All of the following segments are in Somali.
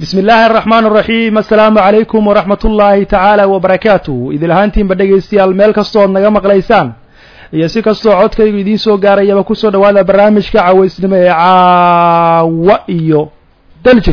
bismi illaahi araxmaan araxiim assalaamu calaykum waraxmat ullaahi tacaala wabarakaatuh idil ahaantiinba dhegaystayaal meel kastoo ad naga maqlaysaan iyo si kastoo codkaygu idiin soo gaarayaba kusoo dhawaada barnaamijka cawaysnimo ee caawa iyo daljir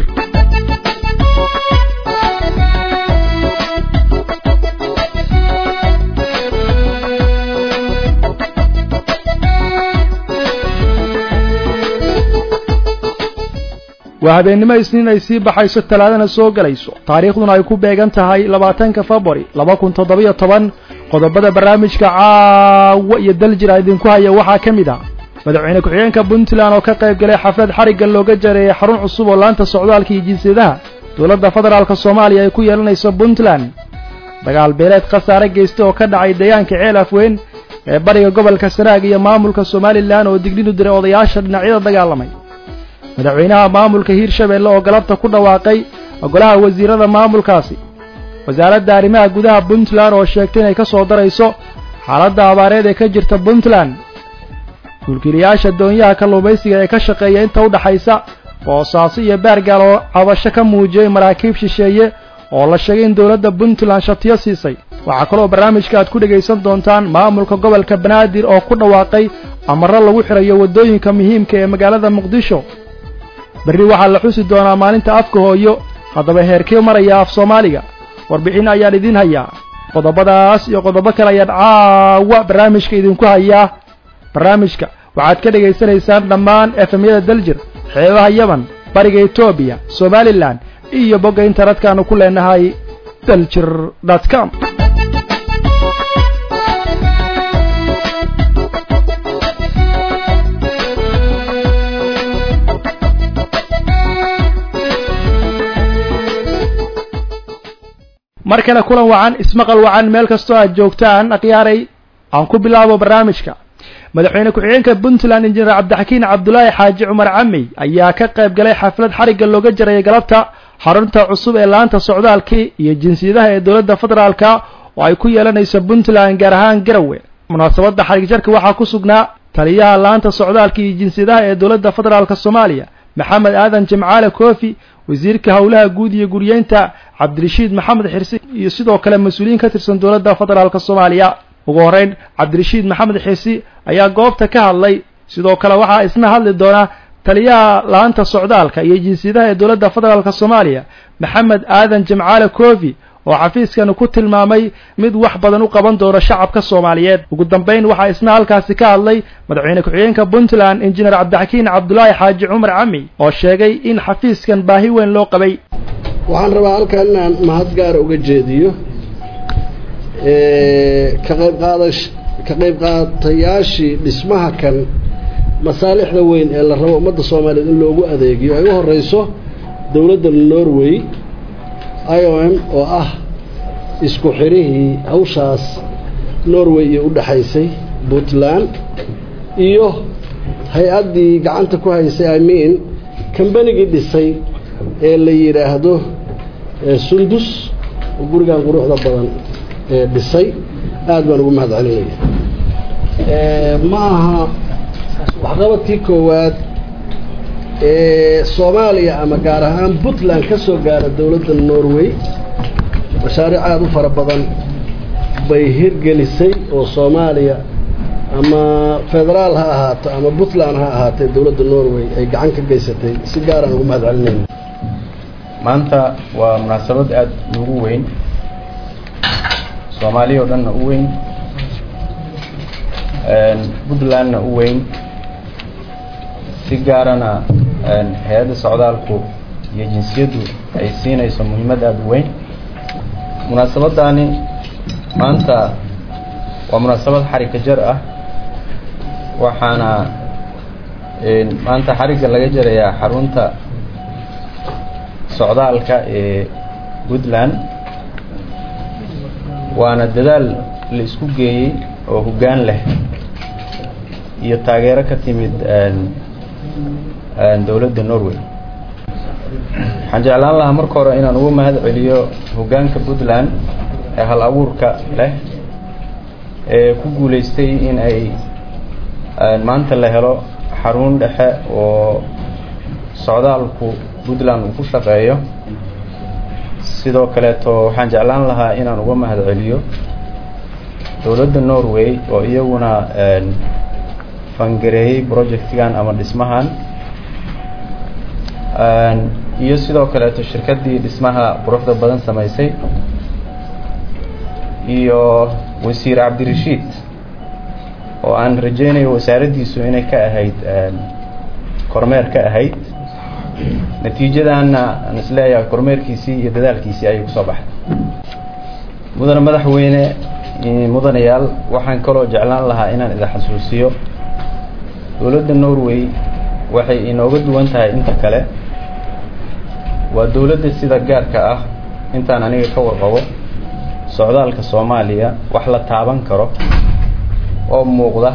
waa habeennimo isniin ay sii baxayso talaadana soo gelayso taariikhduna ay ku beegan tahay labaatanka februari laba kun toddobiyo toban qodobada barnaamijka caawa iyo daljira idinku haya waxaa ka mid ah madaxweyne ku-xigeenka puntland oo ka qayb galay xaflad xarigga looga jareeyay xarun cusub oo laanta socdaalka iyo jinsiyadaha dowladda federaalka soomaaliya ay ku yeelanayso puntland dagaal beeleed khasaare geysta oo ka dhacay deegaanka ceel afweyn ee bariga gobolka sanaag iyo maamulka somalilan oo dignidu diray odayaasha dhinacyada dagaalamay madaxweynaha maamulka hiirshabeelle oo galabta ku dhawaaqay golaha wasiirada maamulkaasi wasaaradda arrimaha gudaha puntland oo sheegtay inay ka soo darayso xaaladda abaareed ee ka jirta puntland mulkiilayaasha doonyaha kalluumaysiga ee ka shaqeeya inta u dhaxaysa boosaaso iyo baargaal oo cabasho ka muujiyey maraakiib shisheeye oo la sheegay in dowladda puntland shatiyo siisay waxaa kaloo barnaamijka aad ku dhegaysan doontaan maamulka gobolka banaadir oo ku dhawaaqay amarro lagu xidhayo waddooyinka muhiimka ee magaalada muqdisho berri waxaa la xusi doonaa maalinta afka hooyo haddaba heerkee maraya af soomaaliga warbixin ayaan idiin hayaa qodobadaas iyo qodobo kale ayaan caawa barnaamijka idinku hayaa barnaamijka waxaad ka dhegaysanaysaan dhammaan efemyada daljir xeebaha yaman bariga etoobiya somalilan iyo bogga internetka-aanu ku leenahay daljir dot com mar kale kulan wacan ismaqal wacan meel kastoo aad joogtaan akhyaaray aan ku bilaabo barnaamijka madaxweyne ku-xigeenka puntland injineer cabdixakiin cabdulaahi xaaji cumar camey ayaa ka qayb galay xaflad xarigga looga jarayay galabta xarunta cusub ee laanta socdaalkii iyo jinsiyadaha ee dowladda federaalka oo ay ku yeelanayso puntland gaar ahaan garowe munaasabadda xarig jarka waxaa ku sugnaa taliyaha laanta socdaalka iyo jinsiyadaha ee dowladda federaalka soomaaliya maxamed aadan jimcaale koofi wasiirka howlaha guud iyo guryeynta cabdirashiid maxamed xirsi iyo sidoo kale mas-uuliyiin ka tirsan dowladda federaalka soomaaliya ugu horreyn cabdirashiid maxamed xirsi ayaa goobta ka hadlay sidoo kale waxaa isna hadli doona taliyaha laanta socdaalka iyo jinsiyadaha ee dowladda federaalka soomaaliya maxamed aadan jimcaale koofi oo xafiiskani ku tilmaamay mid wax badan u qaban doono shacabka soomaaliyeed ugu dambayn waxaa isna halkaasi ka hadlay madaxweyne ku-xigeenka puntland injineer cabdixakiin cabdulaahi xaaji cumar cami oo sheegay in xafiiskan baahi weyn loo qabay waxaan rabaa halkan inaan mahad gaara uga jeediyo ka qayb qaadash ka qayb qaatayaashii dhismaha kan masaalixda weyn ee la rabo ummadda soomaaliyeed in loogu adeegiyo ay u horeyso dowladda norway i o m oo ah isku xirihii hawshaas norway iyo u dhexaysay puntland iyo hay-addii gacanta ku haysay imean kambanigii dhisay ee la yidhaahdo sundus oo gurigan quruxda badan ee dhisay aad baan ugu mahad celinaya ma aha waxqabadkii koowaad ee soomaaliya ama gaar ahaan puntland ka soo gaara dowladda norway mashaariic aada u fara badan bay hirgelisay oo soomaaliya ama federaal ha ahaato ama puntland ha ahaatee dowladda norway ay gacan ka geysatay si gaaraan ugu mahad celinayna maanta waa munaasabad aada ugu weyn soomaaliya oo dhanna u weyn puntlandna u weyn si gaarana hay-adda socdaalku iyo jinsiyaddu ay siinayso muhiimad aada u weyn munaasabaddaani maanta waa munaasabad xarigka jar ah waxaana maanta xarigga laga jarayaa xarunta socdaalka ee puntland waana dadaal la isku geeyey oo hoggaan leh iyo taageero ka timid dowladda norway waxaan jeclaan lahaa marka hore inaan ugu mahad celiyo hoggaanka puntland ee hal abuurka leh ee ku guulaystay in ay maanta la helo xarun dhexe oo socdaalku puntland uu ku shaqeeyo sidoo kaleeto waxaan jeclaan lahaa inaan uga mahad celiyo dowladda norway oo iyaguna fangareeyey projectgan ama dhismahan iyo sidoo kaleeto shirkaddii dhismaha quruxda badan samaysay iyo wasiir cabdirashiid oo aan rajaynayo wasaaraddiisu inay ka ahayd kormeer ka ahayd natiijadaanna aan isleeyahay kormeerkiisii iyo dadaalkiisii ayay kusoo baxay mudane madaxweyne mudanayaal waxaan kaloo jeclaan lahaa inaan idin xasuusiyo dowladda norway waxay inooga duwan tahay inta kale waa dowladda sida gaarka ah intaan aniga ka warqabo socdaalka soomaaliya wax la taaban karo oo muuqda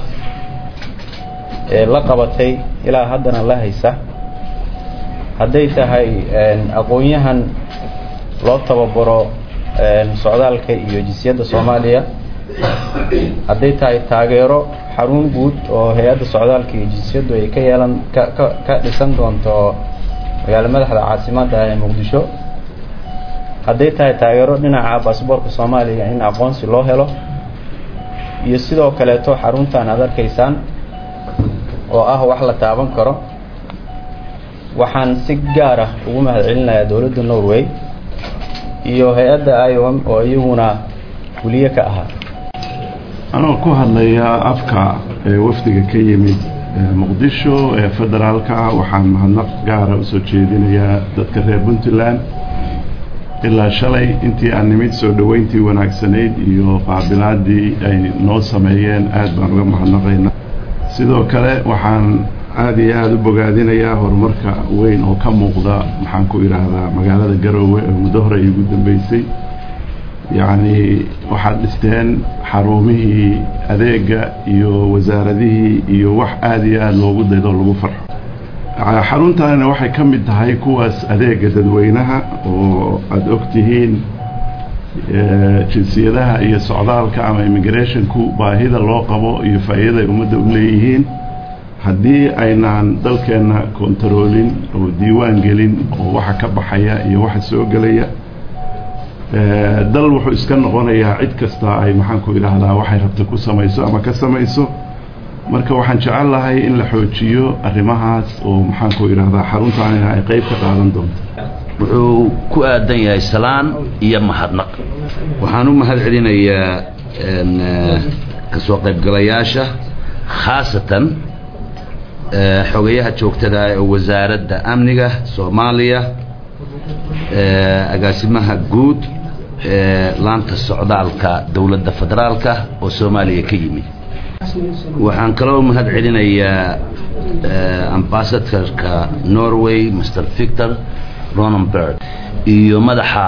ee la qabatay ilaa haddana la haysa hadday tahay aqoon-yahan loo tababaro socdaalka iyo jinsiyadda soomaaliya hadday tahay taageero xarun guud oo hay-adda socdaalka iyo jinsiyaddu ay ka yeelan ka ka ka dhisan doonto magaalo madaxda caasimadda ee muqdisho hadday tahay taageero dhinaca baasboorka soomaaliya in aqoonsi loo helo iyo sidoo kaleeto xaruntan aad arkaysaan oo ah wax la taaban karo waxaan si gaar ah ugu mahad celinayaa dowladda norway iyo hay-adda iom oo iyaguna fuliye ka ahaa anoo ku hadlaya afka ee wafdiga ka yimid muqdisho ee federaalka waxaan mahadnaq gaara usoo jeedinayaa dadka reer puntland ilaa shalay intii aan nimid soo dhoweyntii wanaagsanayd iyo qaabilaadii ay noo sameeyeen aad baan uga mahadnaqaynaa sidoo kale waxaan aada iyo aada u bogaadinayaa horumarka weyn oo ka muuqda maxaan ku idhaahdaa magaalada garoowe oo muddo hore igu dambeysay yacni waxaad dhisteen xarumihii adeega iyo wasaaradihii iyo wax aada iyo aada loogu daydo lagu farxo xaruntaanina waxay ka mid tahay kuwaas adeega dadweynaha oo aada og tihiin jinsiyadaha iyo socdaalka ama immigrationku baahida loo qabo iyo faa'iidaday ummadda u leeyihiin haddii aynaan dalkeenna kontaroolin oo diiwaan gelin oo waxa ka baxaya iyo waxa soo gelaya dal wuxuu iska noqonayaa cid kasta ay maxaan ku idhaahdaa waxay rabta ku samayso ama ka samayso marka waxaan jecel lahay in la xoojiyo arrimahaas oo maxaan ku idhaahdaa xaruntaanina ay qayb ka qaadan doonto wuxuu ku aadan yahay salaan iyo mahadnaq waxaan u mahad celinayaa kasoo qaybgalayaasha khaasatan xogayaha joogtada ee wasaaradda amniga soomaaliya agaasimaha guud ee laanta socdaalka dowladda federaalka oo soomaaliya ka yimid waxaan kaloo mahad celinayaa ambasadorka norway mr victor ronenberg iyo madaxa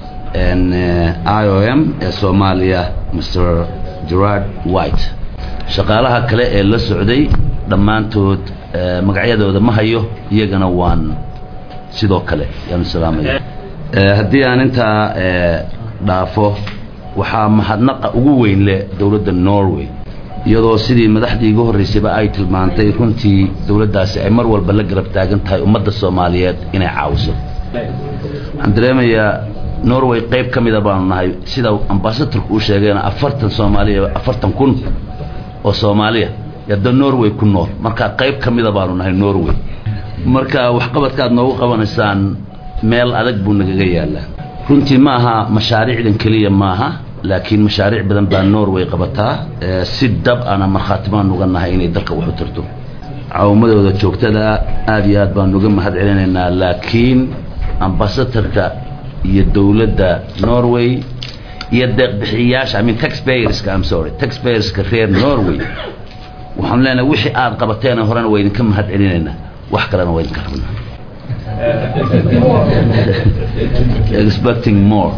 i o m ee soomaaliya mr gerard white shaqaalaha kale ee la socday dhammaantood magacyadooda ma hayo iyagana waan sidoo kale yaanu salaamaya haddii aan intaa dhaafo waxaa mahadnaqa ugu weyn leh dowladda norway iyadoo sidii madaxdii igu horreysayba ay tilmaantay runtii dowladdaasi ay mar walba la garab taagan tahay ummadda soomaaliyeed inay caawiso waxaan dareemayaa norway qayb ka mida baanu nahay sida ambasadorku uu sheegayna afartan soomaaliya afartan kun oo soomaaliya yadda norway ku nool marka qayb ka mida baanu nahay norway marka waxqabadkaad noogu qabanaysaan meel adag buu nagaga yaalaa runtii ma aha mashaariicdan keliya maaha laakiin mashaariic badan baa norway qabataa si dab ana markhaati baan uga nahay inay dalka wax u tarto caawimadooda joogtada aada iyo aad baan uga mahad celinaynaa laakiin ambasadorka iyo dowladda norway iyo deeqbixiyayaasha I mean taxpayerska I'm sorry taxpayerska reer norway waxaan leenahay wixii aad qabateen horena waa idinka mahad celinaynaa wax kalena waa idinka rabnaa expecting more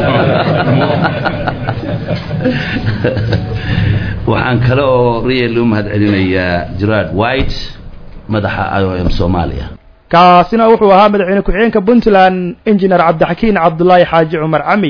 waxaan kale oo real u mahad celinayaa gerard white madaxa i o m soomaaliya kaasina wuxuu ahaa madaxweyne ku-xigeenka puntland injineer cabdixakiin cabdulaahi xaaji cumar cami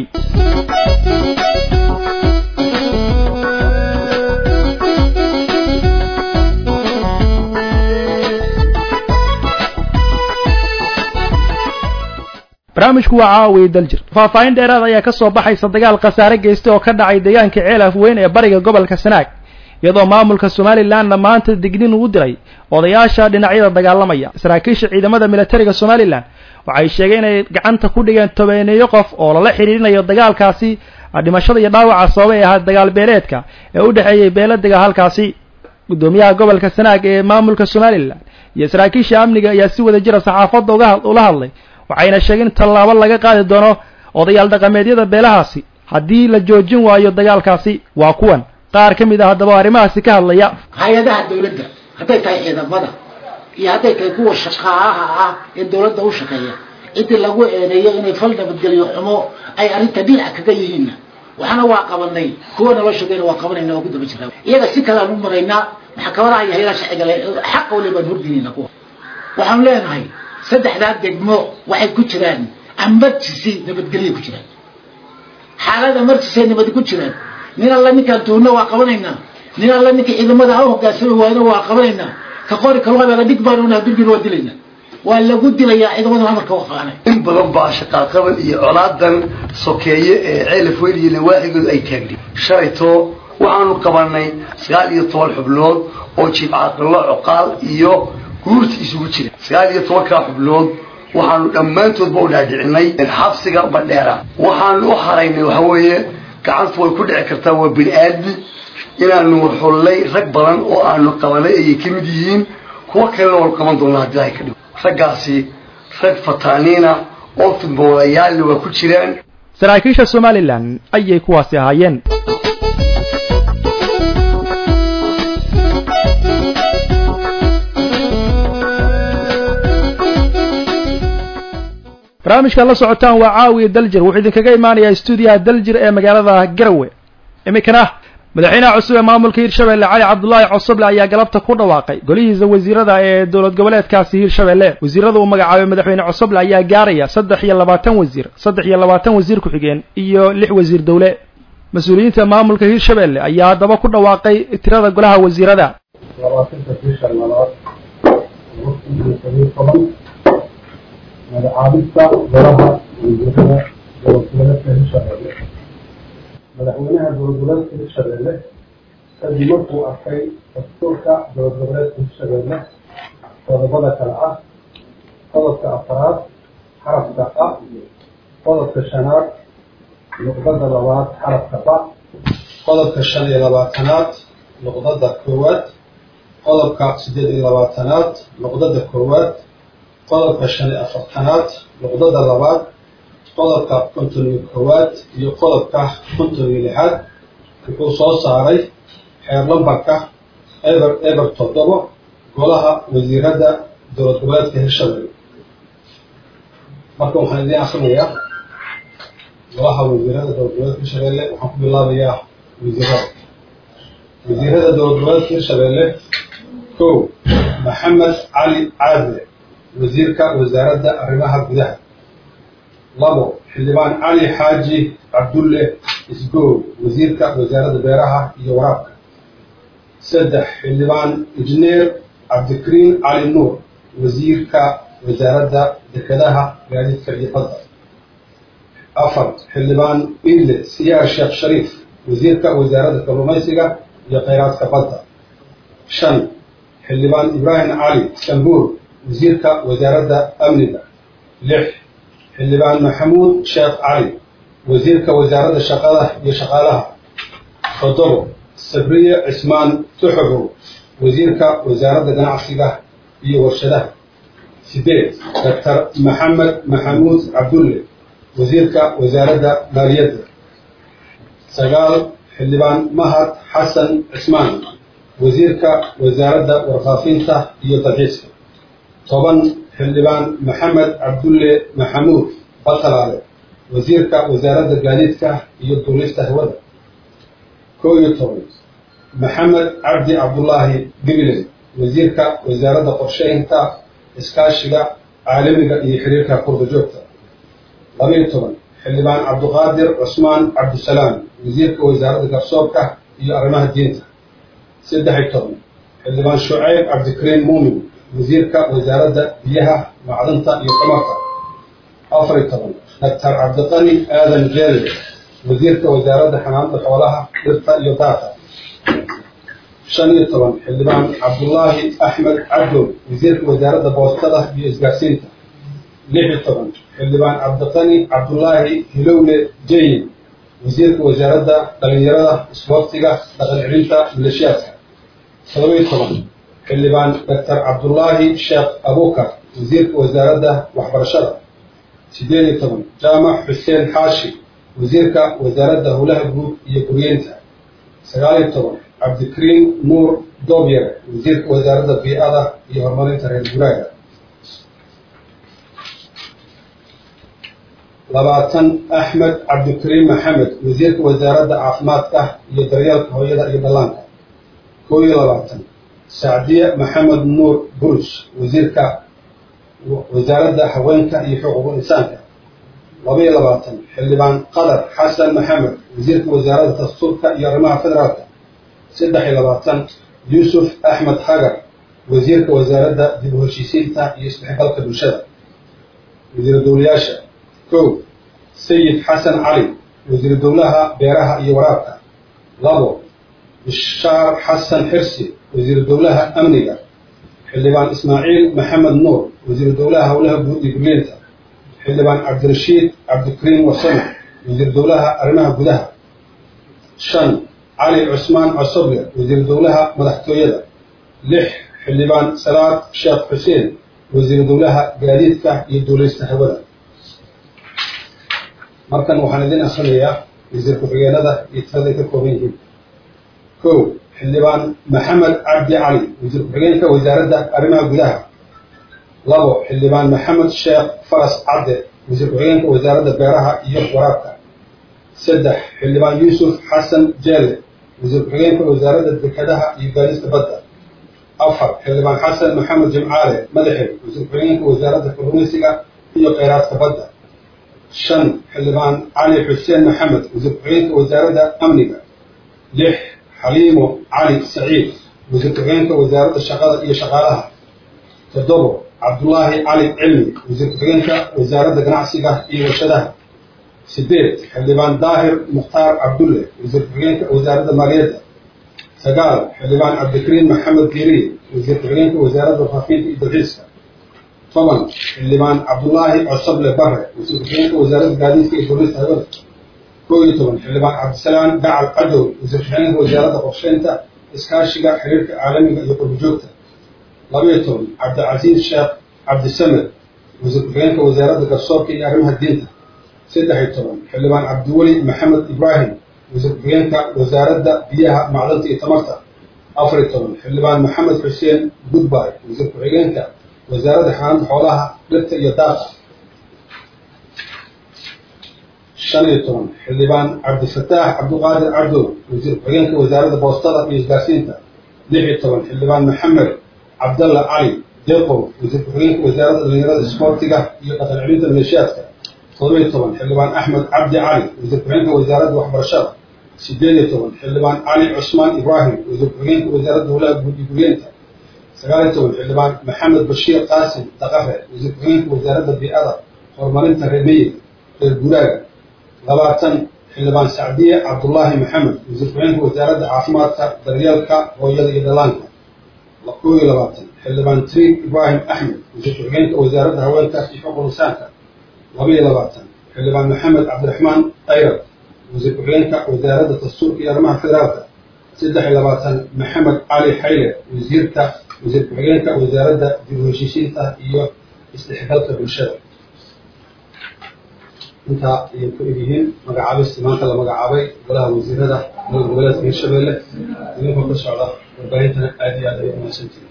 barnaamijku waa caawiya daljir faahfaahin dheeraad ayaa ka soo baxaysa dagaal khasaare geystay oo ka dhacay deegaanka ceelaf weyn ee bariga gobolka sanaag iyadoo maamulka somalilanna maanta dignin uu diray odayaasha dhinacyada dagaalamaya saraakiisha ciidamada militariga somalilan waxay sheegeen inay gacanta ku dhigeen tobeeneeyo qof oo lala xidhiirinayo dagaalkaasi dhimashada iyo dhaawaca sababay ahaa dagaal beeleedka ee u dhexeeyey beeladega halkaasi guddoomiyaha gobolka sanaag ee maamulka somalilan iyo saraakiisha amniga ayaa si wada jira saxaafadda uga ula hadlay waxayna sheegeen in tallaabo laga qaadi doono odayaal dhaqameedyada beelahaasi haddii la joojin waayo dagaalkaasi waa kuwan qaar ka mid ah haddaba arrimahaasi ka hadlaya hay-adaha dawladda hadday tahay ciidamada iyo hadday tahay kuwa shaqaalaha ah ee dawladda u shaqeeya ciddii lagu eedeeyo inay fal nabadgelyo xumo ay arrinta dhinac kaga yihiinna waxna waa qabanay kuwa naloo shaqeyna waa qabanayna waa ku daba jirnaa iyaga si kalean u maraynaa maxkamadaha iyo haylaha sharciga le xaqa wali baan hordinayna kuwa waxaanu leenahay saddexdaa degmo waxay ku jiraan emergency nabadgelyo ku jiraan xaalad emergency nabad ku jiraan nin alla ninkaan tuurno waa qabanaynaa nin alla ninka ciidamada ha hogaansami waayna waa qabanaynaa ka qori kalwaabega dhig baan unaa birbir waa dilaynaa waa lagu dilayaa ciidamada amarka u qaanay in badan baa shaqaaqaban iyo colaadan sokeeye ee ceelaf weyn iyo nawaaxigooda ay taagni shalayto waxaanu qabanay sagaal iyo toban xubnood oo jiib caaqilo coqaal iyo guurta isugu jira sagaal iyo tobankaa xubnood waxaanu dhammaantoodba u dhaadhicinay xabsiga badheera waxaanu u haraynay waxa weeye gacantu way ku dhici kartaa waa bini aadmi inaanu xullay rag badan oo aanu qabanay ayay ka mid yihiin kuwo kalena waanu qaban doonaa haddii ay ka dhigo raggaasi rag fataaniina oo fidmoodayaalna waa ku jiraan saraakiisha somalilan ayay kuwaasi ahaayeen barnaamijka la socotaan waa caawiya daljir wuxuu idinkaga imaanayaa stuudiyaha daljir ee magaalada garowe iminkana madaxweynaha cusub ee maamulka hirshabelle cali cabdulaahi cosoble ayaa galabta ku dhawaaqay golihiisa wasiirada ee dowlad goboleedkaasi hirshabelle wasiirada uu magacaabay madaxweyne cosoble ayaa gaaraya saddex iyo labaatan wasiir saddex iyo labaatan wasiir ku-xigeen iyo lix wasiir dowle mas-uuliyiinta maamulka hirshabelle ayaa haddaba ku dhawaaqay tirada golaha wasiirada magacaabista golaha wasiirada dowladgoboleedka hirshabelle madaxweynaha dowladgoboleedka hirshabelle kadib markuu arkay dastuurka dowladgoboleedka hirshabelle qodobada kale ah qodobka afaraad xarafka a qodobka shanaad nuqdada labaad xarafka ba qodobka shan iyo labaatanaad nuqdada koowaad qodobka siddeed iyo labaatanaad nuqdada koowaad qodobka shan iyo afartanaad nuqdada labaad qodobka konton iyo koowaad iyo qodobka konton iyo lixaad wuxuu soo saaray xeer lambarka eber eber toddobo golaha wasiirada dowlad goboleedka hirshabelle marka waxaan idiin akrinayaa golaha wasiirada dowlad goboleedka hirshabelle waxaan ku bilaabayaa wasiirada wasiirada dowlad goboleedka hirshabelle kow maxamed cali caadle wasiirka wasaaradda arrimaha gudaha labo xildhibaan cali xaaji cabdulle isgow wasiirka wasaaradda beeraha iyo waraabka saddex xildhibaan injineer cabdikariin cali nuur wasiirka wasaaradda dekedaha gaadiidka iyo badda afar xildhibaan idle siyaar sheekh shariif wasiirka wasaaradda kalluumaysiga iyo khayraadka badda shan xildhibaan ibraahim cali sambuur wasiirka wasaaradda amniga lix xildhibaan maxamuud sheekh cali wasiirka wasaaradda shaqada iyo shaqaalaha toddobo sabriye cismaan tuxubow wasiirka wasaaradda ganacsiga iyo warshadaha sideed doctor maxamed maxamuud cabdulle wasiirka wasaaradda maaliyadda sagaal xildhibaan mahad xasan cismaan wasiirka wasaaradda warfaafinta iyo dalxiiska toban xildhibaan maxamed cabdulle maxamuud batalaale wasiirka wasaaradda gaadiidka iyo duulista hawada koo iyo toban maxamed cabdi cabdullaahi gibilen wasiirka wasaaradda qorsheynta iskaashiga caalamiga iyo xiriirka qurba joogta labaiyo toban xildhibaan cabdiqaadir cusmaan cabdisalaam wasiirka wasaaradda garsoorka iyo arrimaha diinta saddex-iyo toban xildhibaan shucayb cabdikariim muumin wasiirka wasaaradda biyaha macdanta iyo tamarka afar iyo toban doctor cabdiqani aadan jeele wasiirka wasaaradda xanaanada xoolaha dhirta iyo daaqa shan iyo toban xildhibaan cabdullaahi axmed cabdow wasiirka wasaaradda boostada iyo isgaarsiinta lix iyo toban xildhibaan cabdiqani cabdullaahi hilowle jayin wasiirka wasaaradda dhalinyarada isboortiga dhaqan celinta maleeshiyaadka todoba iyo toban xildhibaan doctor cabdullaahi sheekh abukar wasiirka wasaaradda waxbarashada sideed iyo toban jaamac xuseen xaashi wasiirka wasaaradda howlaha guud iyo guryeynta sagaal iyo toban cabdikariim nuur doobyare wasiirka wasaaradda bii'ada iyo horumarinta reer guraaga labaatan axmed cabdikariim maxamed wasiirka wasaaradda caafimaadka iyo daryeelka hooyada iyo dhallaanka kow iyo labaatan sacdiye maxamed nuur burush wasiirka wasaaradda haweenka iyo xuquuqul insaanka laba iyo labaatan xildhibaan qadar xasan maxamed wasiirka wasaaradda dastuurka iyo arrimaha federaalka saddex iyo labaatan yuusuf axmed hagar wasiirka wasaaradda dib u heshiisiinta iyo isdhexgalka bulshada wasiir dowlayaasha kow sayid xasan cali wasiir dowlaha beeraha iyo waraabka labo bishaar xasan xirsi wasiir dowlaha amniga xildhibaan ismaaciil maxamed nuur wasiir dowlaha howlaha guud iyo guryeenta xildhibaan cabdirashiid cabdikariim wasame wasiir dowlaha arrimaha gudaha shan cali cusmaan cosoble wasiir dowlaha madaxtooyada lix xildhibaan salaad sheekh xuseen wasiir dowlaha gaadiidka iyo duuleysta hawada markan waxaan idin akrinayaa wasiir ku-xigeenada iyo tiraday ka kooban yihiin kow xildhibaan maxamed cabdi cali wasiir ku-xigeenka wasaaradda arrimaha gudaha labo xildhibaan maxamed sheekh faras cadde wasiir ku-xigeenka wasaaradda beeraha iyo waraabka saddex xildhibaan yuusuf xasan jeele wasiir ku-xigeenka wasaaradda dekedaha iyo gaadista badda afar xildhibaan xasan maxamed jimcaale madaxeed wasiir ku-xigeenka wasaaradda kalluumaysiga iyo kheyraadka badda shan xildhibaan cali xuseen maxamed wasiir ku-xigeenka wasaaradda amniga lix xaliimo cali saciid wasiir ku-xigeenka wasaaradda shaqada iyo shaqaalaha toddobo cabdullaahi cali cilmi wasiir ku-xigeenka wasaaradda ganacsiga iyo warshadaha sideed xildhibaan daahir mukhtaar cabdulle wasiir ku-xigeenka wasaaradda maaliyadda sagaal xildhibaan cabdikariim maxamed diiriye wasiir ku-xigeenka wasaaradda faafinta iyo dalxiiska toban xildhibaan cabdullaahi cosoble bare wasiir ku-xigeenka wasaaradda gaadiidka iyo boolista hawada kow iyo toban xildhibaan cabdisalaam gacal cadow wasiir ku-xigeenka wasaaradda qorsheynta iskaashiga xiriirka caalamiga iyo qurbijoogta laba iyo toban cabdicasiis sheekh cabdisamed wasiir ku-xigeenka wasaaradda garsoorka iyo arrimaha diinta saddex iyo toban xildhibaan cabdiweli maxamed ibraahim wasiir ku-xigeenka wasaaradda biyaha macdanta iyo tamarta afar iyo toban xildhibaan maxamed xuseen goodby wasiir ku-xigeenka wasaaradda xanaanta xoolaha dhirta iyo daaqa shan iyo toban xildhibaan cabdifataax cabdiqaadir cabdow wasiir ku-xigeenka wasaaradda boostada iyo isgaarsiinta lix iyo toban xildhibaan maxamed cabdalla cali deeqow wasiir ku-xigeenka wasaaradda dhalinyarada isboortiga iyo dhaqan celinta maleeshiyaadka todoba iyo toban xildhibaan axmed cabdi cali wasiir ku-xigeenka wasaaradda waxbarashada sideed iyo toban xildhibaan cali cusmaan ibraahim wasiir ku-xigeenka wasaaradda howlaha guud iyo guryeenta sagaal iyo toban xildhibaan maxamed bashiir qaasim daqare wasiir ku-xigeenka wasaaradda bii'ada horumarinta reer miyiga reer guraaga labaatan xildhibaan sacdiye cabdullaahi maxamed wasiir ku-xigeenka wasaaradda caafimaadka daryeelka hooyada iyo dhallaanka kow iyo labaatan xildhibaan triig ibraahim axmed wasiir ku-xigeenka wasaaradda haweenka iyo xuquuq insaanka laba iyo labaatan xildhibaan maxamed cabdiraxmaan tayrab wasiir ku-xigeenka wasaaradda dastuurka iyo arrimaha federaalka saddex iyo labaatan maxamed cali xayle wasiirka wasiir ku-xigeenka wasaaradda dib u heshiisiinta iyo isdhexgalka bulshada intaa ayay ku egyihiin magacaabistii maanta la magacaabay golaha wasiirada dowlad goboleedka hirshabelle idinkoo ka socda warbaahintana aad iyo aad ay umahadsantihin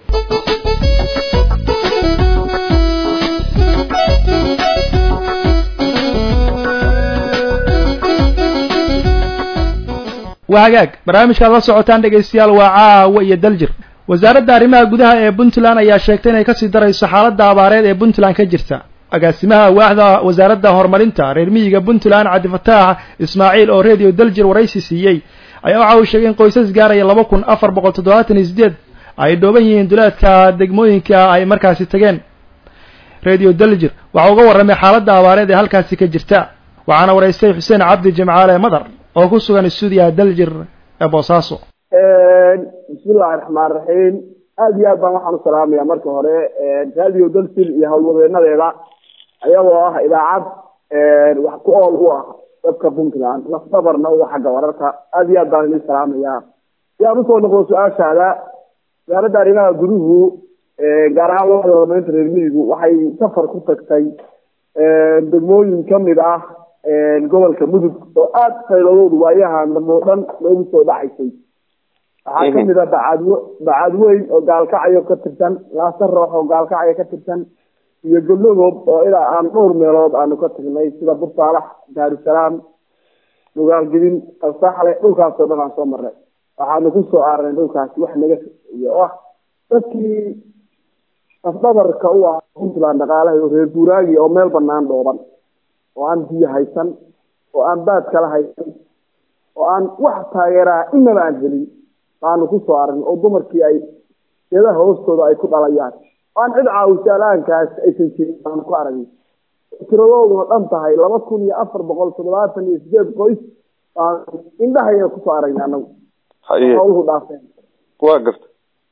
waa hagaag barnaamijkaad la socotaan dhegaystayaal waa caawa iyo daljir wasaaradda arrimaha gudaha ee puntland ayaa sheegtay inay kasii darayso xaaladda abaareed ee puntland ka jirta agaasimaha waaxda wasaaradda horumarinta reer miyiga puntland cabdifataax ismaaciil oo redio daljir waraysi siiyey ayaa waxa uu sheegay in qoysas gaaraya laba kun afar boqol toddobaatan iyo sideed ay dhooban yihiin duleedka degmooyinka ay markaasi tageen radio daljir waxaa uga warramay xaaladda abaareed ee halkaasi ka jirta waxaana waraystay xuseen cabdi jimcaale madar oo ku sugan stuudiyaha daljir ee boosaaso bismillahi raxmaan raxiim aada iyo aad baan waxaan u salaamaya marka hore radio dalsil iyo howlwadeenadeeda ayagoo ah idaacad wax ku ool u ah dadka puntland lafdabarna uga xagga wararka aada iyo aad baan idin salaamaya si aan usoo noqdo su-aashaada wasaaradda arrimaha guduhu gaar ahaan labada horumarinta reer miyigu waxay safar ku tagtay degmooyin kamid ah gobolka mudug oo aada fayladoodu waayahan dambe o dhan loogu soo dhacaysay waxaa kamid ah bacadw bacadweyn oo gaalkacyo ka tirsan laasa roox oo gaalkacyo ka tirsan iyo goblagob oo ilaa aan dhowr meelood aanu ka tagnay sida bursaalax daarusalaam dhugaalgidin alsaxle dhulkaasoo dhan aan soo marnay waxaanu kusoo aarnay dhulkaasi wax naga iyo ah dadkii afdhabarka u ah puntland dhaqaalaha oo reer guuraagi oo meel banaan dhooban oo aan biyo haysan oo aan baad kala haysan oo aan wax taageeraha inaba aan helin baanu kusoo aragnay oo dumarkii ay geedaha hoostooda ay ku dhalayaan oo aan cid caawisa alaankaas aysan jirin baanu ku aragnay tiradooduna dhan tahay laba kun iyo afar boqol toddobaatan iyo sideed qoys baanu indhahayna kusoo aragnay anagu hawluhu dhaafeen waa garta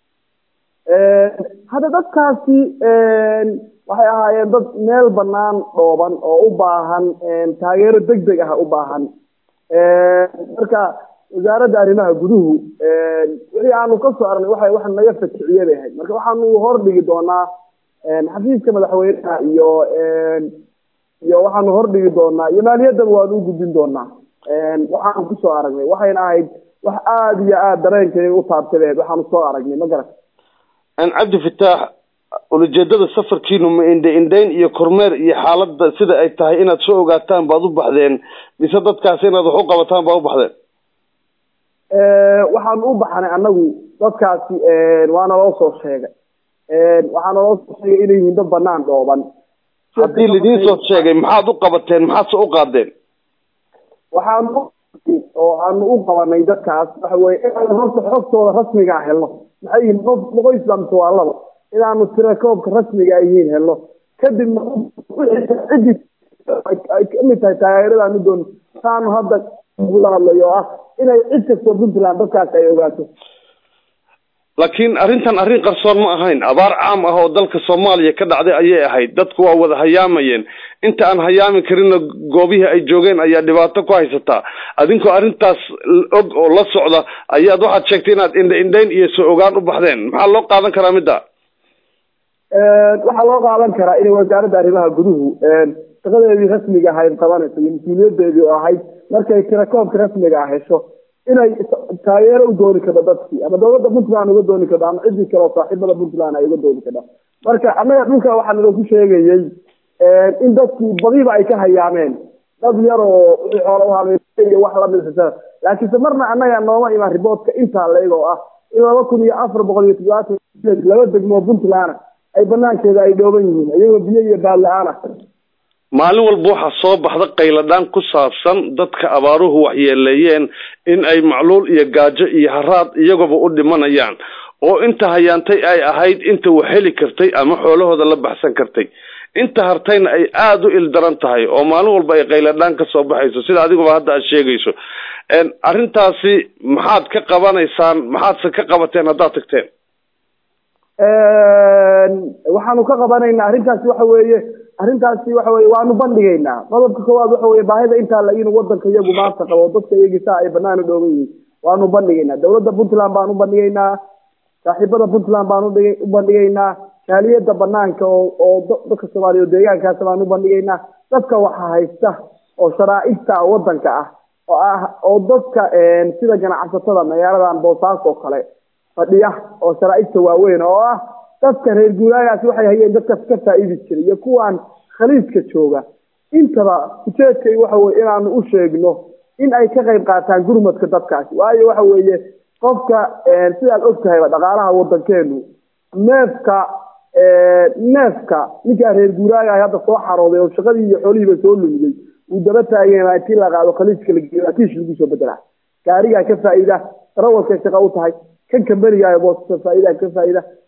hadda dadkaasi waxay ahaayeen dad meel banaan dhooban oo u baahan taageero deg deg ah u baahan marka wasaaradda arrimaha guduhu wixii aanu ka soo arnay waxa wax naga fakiciye bay ahayd marka waxaanu hordhigi doonaa xafiiska madaxweynaha iyo iyo waxaanu hordhigi doonaa iyo maaliyaddaba waanu u gudbin doonaa waxaanu kusoo aragnay waxayna ahayd wax aada iyo aada dareenkayga u taabtay bay ahayd waxaanu soo aragnay ma garat cabdi fataax ulajeedada safarkiinu ma indha indhayn iyo kormeer iyo xaaladda sida ay tahay inaad soo ogaataan baad u baxdeen mise dadkaasi inaad wax u qabataan baad u baxdeen waxaanu u baxnay anagu dadkaasi waana loo soo sheegay waxaana loo soo sheegay inay yihiin dad banaan dhooban haddii lidiin soo sheegay maxaad u qabateen maxaadse u qaadeen waxaanu oo aanu u qabanay dadkaas waxa weye inaanu horta xogtooda rasmigaa helno maxay yihiin qof qoys lamse waa laba inaanu tirakoobka rasmiga ay yihiin helno kadibna ciddii ay kamid tahay taageeradaanu doon saanu hadda ugula hadlayo oo ah inay cid kastoo puntland dadkaas ay ogaato laakiin arrintan arrin qarsoon ma ahayn abaar caam ah oo dalka soomaaliya ka dhacday ayay ahayd dadku waa wada hayaamayeen inta aan hayaami karinna goobihii ay joogeen ayaa dhibaato ku haysataa adinkoo arrintaas og oo la socda ayaad waxaad sheegtay inaad indha indhayn iyo soo ogaan u baxdeen maxaa loo qaadan karaa midda waxaa loo qaadan karaa inay wasaaradda arrimaha guduhu shaqadeedii rasmiga ahayd qabanayso iyo mas-uuliyadeedii oo ahayd markay tirakoobka rasmiga ah hesho inay taageero u dooni karto dadkii ama dawladda puntland uga dooni karto ama ciddii kale oo saaxiibada puntland ay uga dooni karto marka annaga dhulka waxaa nalooku sheegayey in dadkii badiba ay ka hayaameen dad yar oo wixii xoola uhaamey iyo wax lamid laakiinse marna annaga nooma imaan riboodka intaa leeg oo ah in laba kun iyo afar boqol iyo toddobaatan laba degmoo puntland ay banaankeeda ay dhooban yihiin iyagoo biyo iyo baad la-aan ah maalin walba waxaa soo baxda qayladhaan ku saabsan dadka abaaruhu waxyeeleeyeen in ay macluul iyo gaajo iyo haraad iyagoba u dhimanayaan oo inta hayaantay ay ahayd inta wax heli kartay ama xoolahooda la baxsan kartay inta hartayna ay aada u ildaran tahay oo maalin walba ay qayladhaan ka soo baxayso sida adiguba hadda aad sheegayso arrintaasi maxaad ka qabanaysaan maxaadse ka qabateen haddaad tagteen waxaanu ka qabanaynaa arrintaasi waxa weeye arrintaasi waxa weye waanu bandhigaynaa qodobka koowaad waxa weye baahida intaa la inuu wadanka iyagu maanta qabo dadka iyagii saa ay banaan u dhoogan yihiin waanu bandhigaynaa dawladda puntland baan u bandhigaynaa saaxiibada puntland baan u bandhigaynaa jaaliyada banaanka oo oo dadka soomaaliya oo deegaankaas baan u bandhigaynaa dadka waxa haysta oo sharaaicta wadanka ah oo ah oo dadka sida ganacsatada magaaladan boosaaas oo kale fadhiya oo sharaaicta waaweyn oo ah dadka reer guuraagaasi waxay hayeen dadkaas ka faa'iidi jiray iyo kuwaan khaliiska jooga intaba ujeedkay waxa weye inaanu u sheegno in ay ka qayb qaataan gurmadka dadkaasi waayo waxa weeye qofka sidaad og tahayba dhaqaalaha wadankeenu neefka neefka ninkaa reer guuraaga hadda soo xarooday oo shaqadii iyo xoolihiiba soo lumiyey uu daba taageen intii la qaado khaliiska lageeyo akiish lagu soo bedela gaarigaa ka faa'iida darawalkay shaqa u tahay kan kambaniga boosasa faa'iida ka faa'iida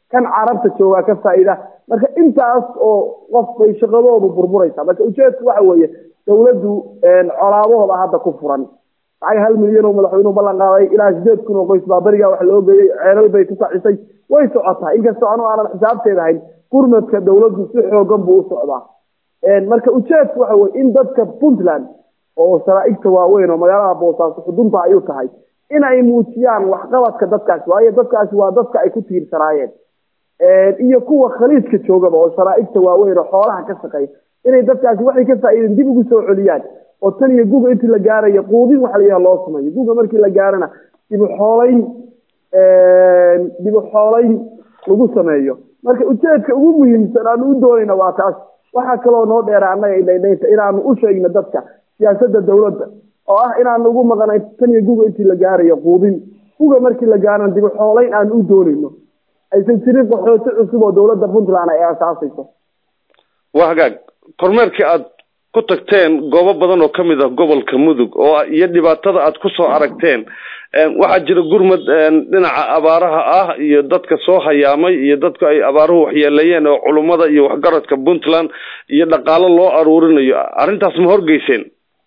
kan carabta joogaa ka faa'iida marka intaas oo qof bay shaqadoodu burburaysaa marka ujeedku waxa weeye dawladdu colaadahooda hadda ku furan lacag hal milyan oo madaxweynuhu ballan qaaday ilaa sideed kun oo qoys baa berigaa wax loo geeyey ceelal bay ku kacisay way socotaa inkastoo anu aanan xisaabteeda ahayn gurmadka dawladdu si xoogan buu u socdaa marka ujeedku waxa weye in dadka puntland oo sharaaigta waaweyn oo magaalada boosaaso xudunta ay u tahay in ay muujiyaan waxqabadka dadkaasi waayo dadkaasi waa dadka ay ku tiirsanaayeen iyo kuwa khaliijka joogaba oo sharaaigta waaweyn oo xoolaha ka shaqeeya inay dadkaasi waxay ka faa'iideen dib ugu soo celiyaan oo tan iyo guga intii la gaarayo quudin waxa layaha loo sameeyo guga markii la gaarana dibu xoolayn dibu xoolayn lagu sameeyo marka ujeedka ugu muhiimsan aanu u doonayna waa taas waxaa kaloo noo dheera annaga idhaydhaynta inaanu u sheegno dadka siyaasadda dawladda oo ah inaanu ugu maqnay tan iyo guga intii la gaarayo quudin guga markii la gaarana dibu xoolayn aanu u doonayno aysan jirin qaxooti cusub oo dawladda puntland ay aasaasayso waa hagaag kormeerkii aad ku tagteen goobo badan oo kamid ah gobolka mudug oo iyo dhibaatada aad kusoo aragteen waxaa jira gurmad dhinaca abaaraha ah iyo dadka soo hayaamay iyo dadku ay abaaruhu waxyeeleeyeen oo culummada iyo waxgaradka puntland iyo dhaqaalo loo aruurinayo arrintaas ma horgeyseen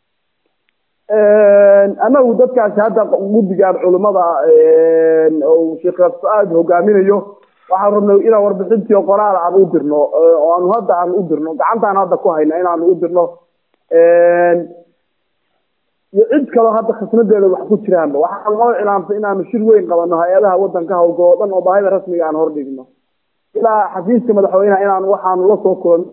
anagu dadkaasi hadda guddigan culimmada oo sheekh aad hogaaminayo waxaan rabnay inaan warbixintii oo qoraal aan u dirno oo aanu hadda aan u dirno gacantaan hadda ku hayna inaanu u dirno iyo cid kaloo hadda khasnadeeda wax ku jiraanba waxaan loo cilaamtay inaanu shir weyn qabano hay-adaha wadanka hawlgalo o dhan oo baahida rasmiga aan hordhigno ilaa xafiiska madaxweyneha inaan waxaanu lasoo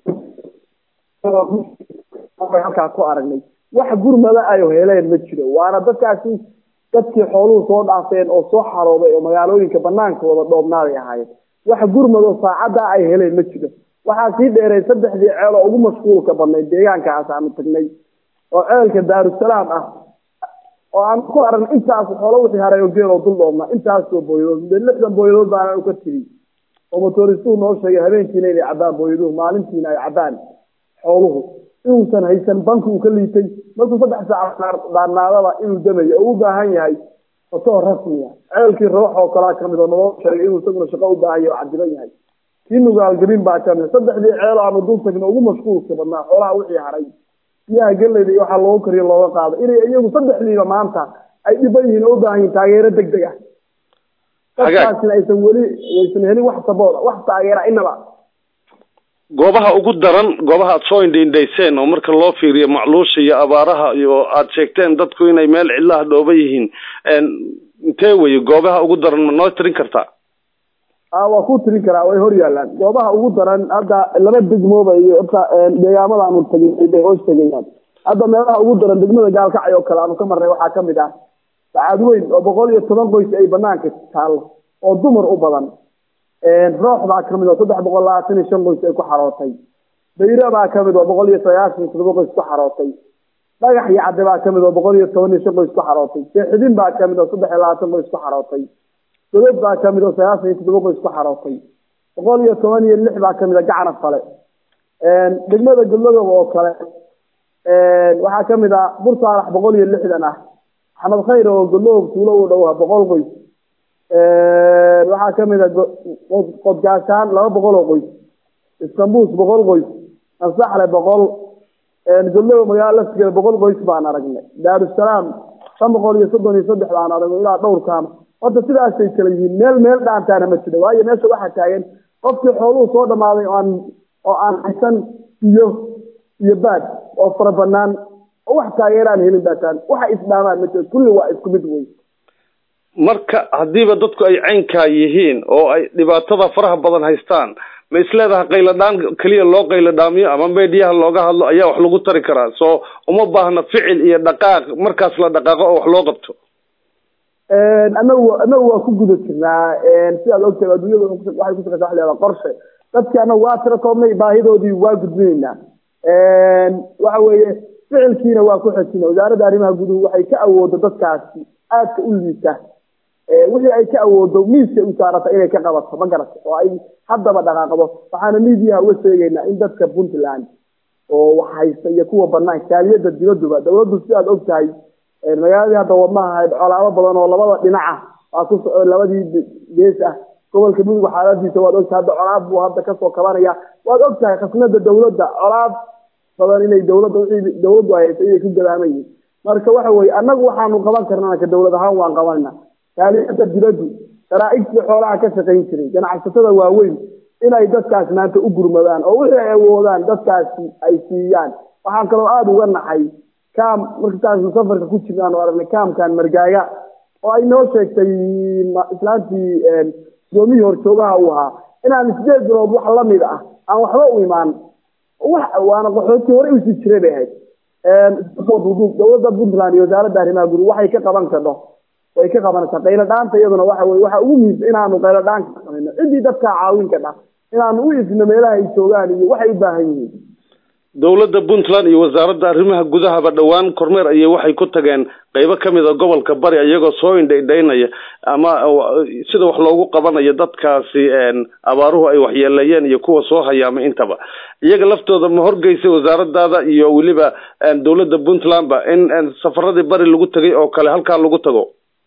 kulano halkaa ku aragnay wax gurmada ay heleen ma jiro waana dadkaasi dadkii xooluhu soo dhaafeen oo soo xarooday oo magaalooyinka banaankooda dhoobnaaday ahaayeen wax gurmado saacaddaa ay heleen ma jiro waxaa sii dheereen saddexdii ceel oo ugu mashquulka badnayd deegaankaas aanu tagnay oo ceelka daarusalaam ah oo aan ku aragn intaas xoolo wixii haray oo geel oo dul dhoobnaa intaasoo booyadood de lixdan booyadood baana ka tiri oo motoristuhu noo sheegay habeenkiina inay cabbaan booyaduhu maalintiina ay cabbaan xooluhu inuusan haysan banki uu ka liitay markuu saddex saac dhaanaadaba inuu damayo oo u baahan yahay fatoo rasmiya ceelkii roox oo kalaa kamid oo naloo sheegay inuu isaguna shaqo u baahan yahay oo cadiban yahay kii nugaalgelin baa kamid saddexdii ceel aanu dul tagno ugu mashquulka badnaa xoolaha wixii haray biyaha geleyda iyo waxaa looga kariyo looga qaado inay iyagu saddexdiiba maanta ay dhiban yihiin oo u baahan yihin taageero deg deg ah dadkaasina aysan weli aysan helin wax sabooda wax taageera inaba goobaha ugu daran goobaha aad soo indhaindhayseen oo marka loo fiiriyo macluusha iyo abaaraha iyo aad sheegteen dadku inay meel cidlaha dhooba yihiin intee weye goobaha ugu daran ma noo tirin kartaa a waa ku tirin karaa way hor yaalaan goobaha ugu daran hadda laba degmooba iyo horta deegaamadaanu tagin bay hoos tegayaan hadda meelaha ugu daran degmada gaalkacay oo kale aanu ka marnay waxaa kamid ah sacaad weyn oo boqol iyo toban qoys ay banaanka taallo oo dumar u badan roox baa kamid oo saddex boqol labaatan iyo shan qoys ay ku xarootay bayra baa kamid oo boqol iyo sagaashan iyo todoba qoys ku xarootay dhagax iyo cadde baa kamid oo boqol iyo toban iyo shan qoys ku xarootay seexidin baa kamid oo saddex iyo labaatan qoys ku xarootay dodod baa kamid oo sagaashan iyo toddoba qoys ku xarootay boqol iyo toban iyo lix baa kamid a gacana fale degmada galmadoob oo kale waxaa kamid ah bursaalax boqol iyo lixdan ah axmed khayr oo galoob tuulo u dhow boqol qoys waxaa kamid a qodgaashaan laba boqol oo qoys istanbus boqol qoys ansaxle boqol galoob magaala laftigeeda boqol qoys baan aragnay daarusalaam shan boqol iyo soddon iyo saddex baan aragnay ilaa dhowr kaama horta sidaasay kala yihiin meel meel dhaantaana ma jiro waayo meesha waxaa taagan qofkii xooluhu soo dhamaaday oo aan oo aan haysan biyo iyo baad oo fara banaan oo wax taageeraan helin baataan waxa isdhaamaan ma jiro kulli waa isku mid wey marka haddiiba dadku ay caynkaa yihiin oo ay dhibaatada faraha badan haystaan ma isleedahay qayladhaan keliya loo qayladhaamiyo ama meediyaha looga hadlo ayaa wax lagu tari karaa soo uma baahna ficil iyo dhaqaaq markaas la dhaqaaqo oo wax loo qabto anagu anagu waa ku guda jirnaa sidaad ogtahay adduunyada waxay ku shaqeysa wax leedaha qorshe dadki anagu waa tira koobnay baahidoodii waa gudbinaynaa waxa weeye ficilkiina waa ku xejina wasaaradda arrimaha guduhu waxay ka awoodo dadkaasi aadka u liita wixii ay ka awoodo miiska u saarata inay ka qabato ma garata oo ay haddaba dhaqaaqdo waxaana miidiyaha uga sheegaynaa in dadka puntland oo wax haysta iyo kuwa banaanka kaaliyada dibaduba dawladdu sidaad og tahay magaaladii hadda wadnaha ahayd colaado badan oo labada dhinaca waa ku labadii gees ah gobolka mudug xaaladiisa waad ogtahay hadda colaad buu hadda kasoo kabanaya waad ogtahay khasnada dawladda colaad badan inay dawladda wixii dawladdu ay haysa inay ku gadaaman yihiin marka waxa weye annagu waxaanu qaban karnaa ka dawlad ahaan waan qabanayna taaliyada dibaddu sharaaictii xoolaha ka shaqayn jiray ganacsatada waaweyn inay dadkaas maanta u gurmadaan oo wixii ay awoodaan dadkaasi ay siiyaan waxaan kaloo aada uga naxay kaam markataasnu safarka ku jirnaan oo aragnay kaamkan margaaga oo ay noo sheegtay islaantii gudoomihii horjoogaha uu ahaa inaan sideed bilood wax lamid ah aan waxba u imaan wax waana qaxootii hore usii jiray bay ahayd dawladda puntland iyo wasaaradda arrimaha guri waxay ka qaban kadho way ka qabanaysaa qaylo dhaanta iyaduna waxa weye waxa ugu muhiimsan inaanu qaylo dhaan ka samayno ciddii dadkaa caawin kadha inaanu u ifno meelaha ay joogaan iyo waxay u baahan yihiin dowladda puntland iyo wasaaradda arrimaha gudahaba dhowaan kormeer ayay waxay ku tageen qeybo kamid a gobolka bari iyagoo soo indhaydhaynaya ama sida wax loogu qabanayo dadkaasi abaaruhu ay waxyeeleeyeen iyo kuwa soo hayaama intaba iyaga laftooda ma horgeysay wasaaradaada iyo weliba dowladda puntlandba in safaradii bari lagu tegay oo kale halkaa lagu tago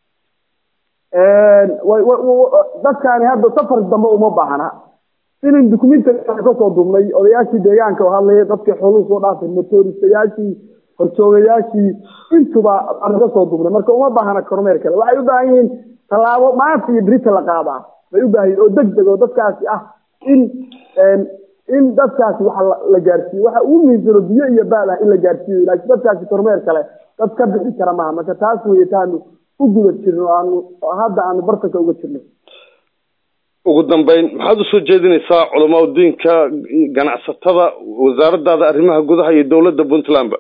dadkaani hadda safar dambe uma baahna inin dukumentiga kasoo duubnay odayaashii deegaanka oo hadlaya dadkii xooluhu soo dhaafay motoristayaashii horjoogayaashii intuba aan kasoo duubnay marka uma baahna kormeer kale waxay u baahan yihiin tallaabo maanta iyo berita la qaadaa bay u baahan yihin oo deg deg oo dadkaasi ah in in dadkaasi waxa la gaarsiiyo waxa ugu muhiimsano biyo iyo baad ah in la gaarsiiyo laakiin dadkaasi kormeer kale dad ka bixi kara maaha marka taas weye taanu u guda jirno aanu hadda aanu bartanka uga jirno ugu dambeyn maxaad usoo jeedinaysaa culamaa udiinka ganacsatada wasaaradaada arrimaha gudaha iyo dowladda puntlandba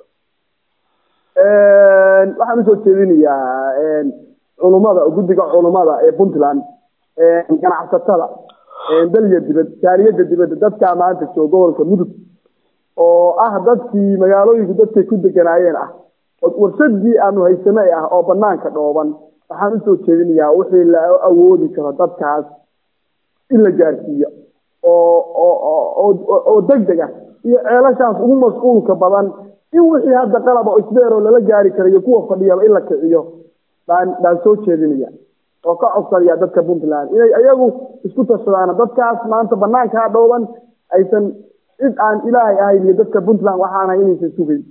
waxaan usoo jeedinayaa culumada guddiga culumada ee puntland ganacsatada dalya dibad jaaliyada dibadda dadkaa maanta jooga gobolka mudug oo ah dadkii magaalooyinku dadkay ku deganaayeen ah warsadii aanu haysanay ah oo banaanka dhooban waxaan usoo jeedinayaa wixii la awoodi karo dadkaas in la gaarsiiyo oo oo deg deg ah iyo ceelashaas ugu mas-uulka badan in wixii hadda qalaba oo isbeeroo lala gaari karayo kuwa fadhiyaba in la kiciyo baan baan soo jeedinaya oo ka codsanaya dadka puntland inay ayagu isku tashadaan dadkaas maanta banaankaa dhooban aysan cid aan ilaahay ahayn iyo dadka puntland waxaan ahay inaysan sugayn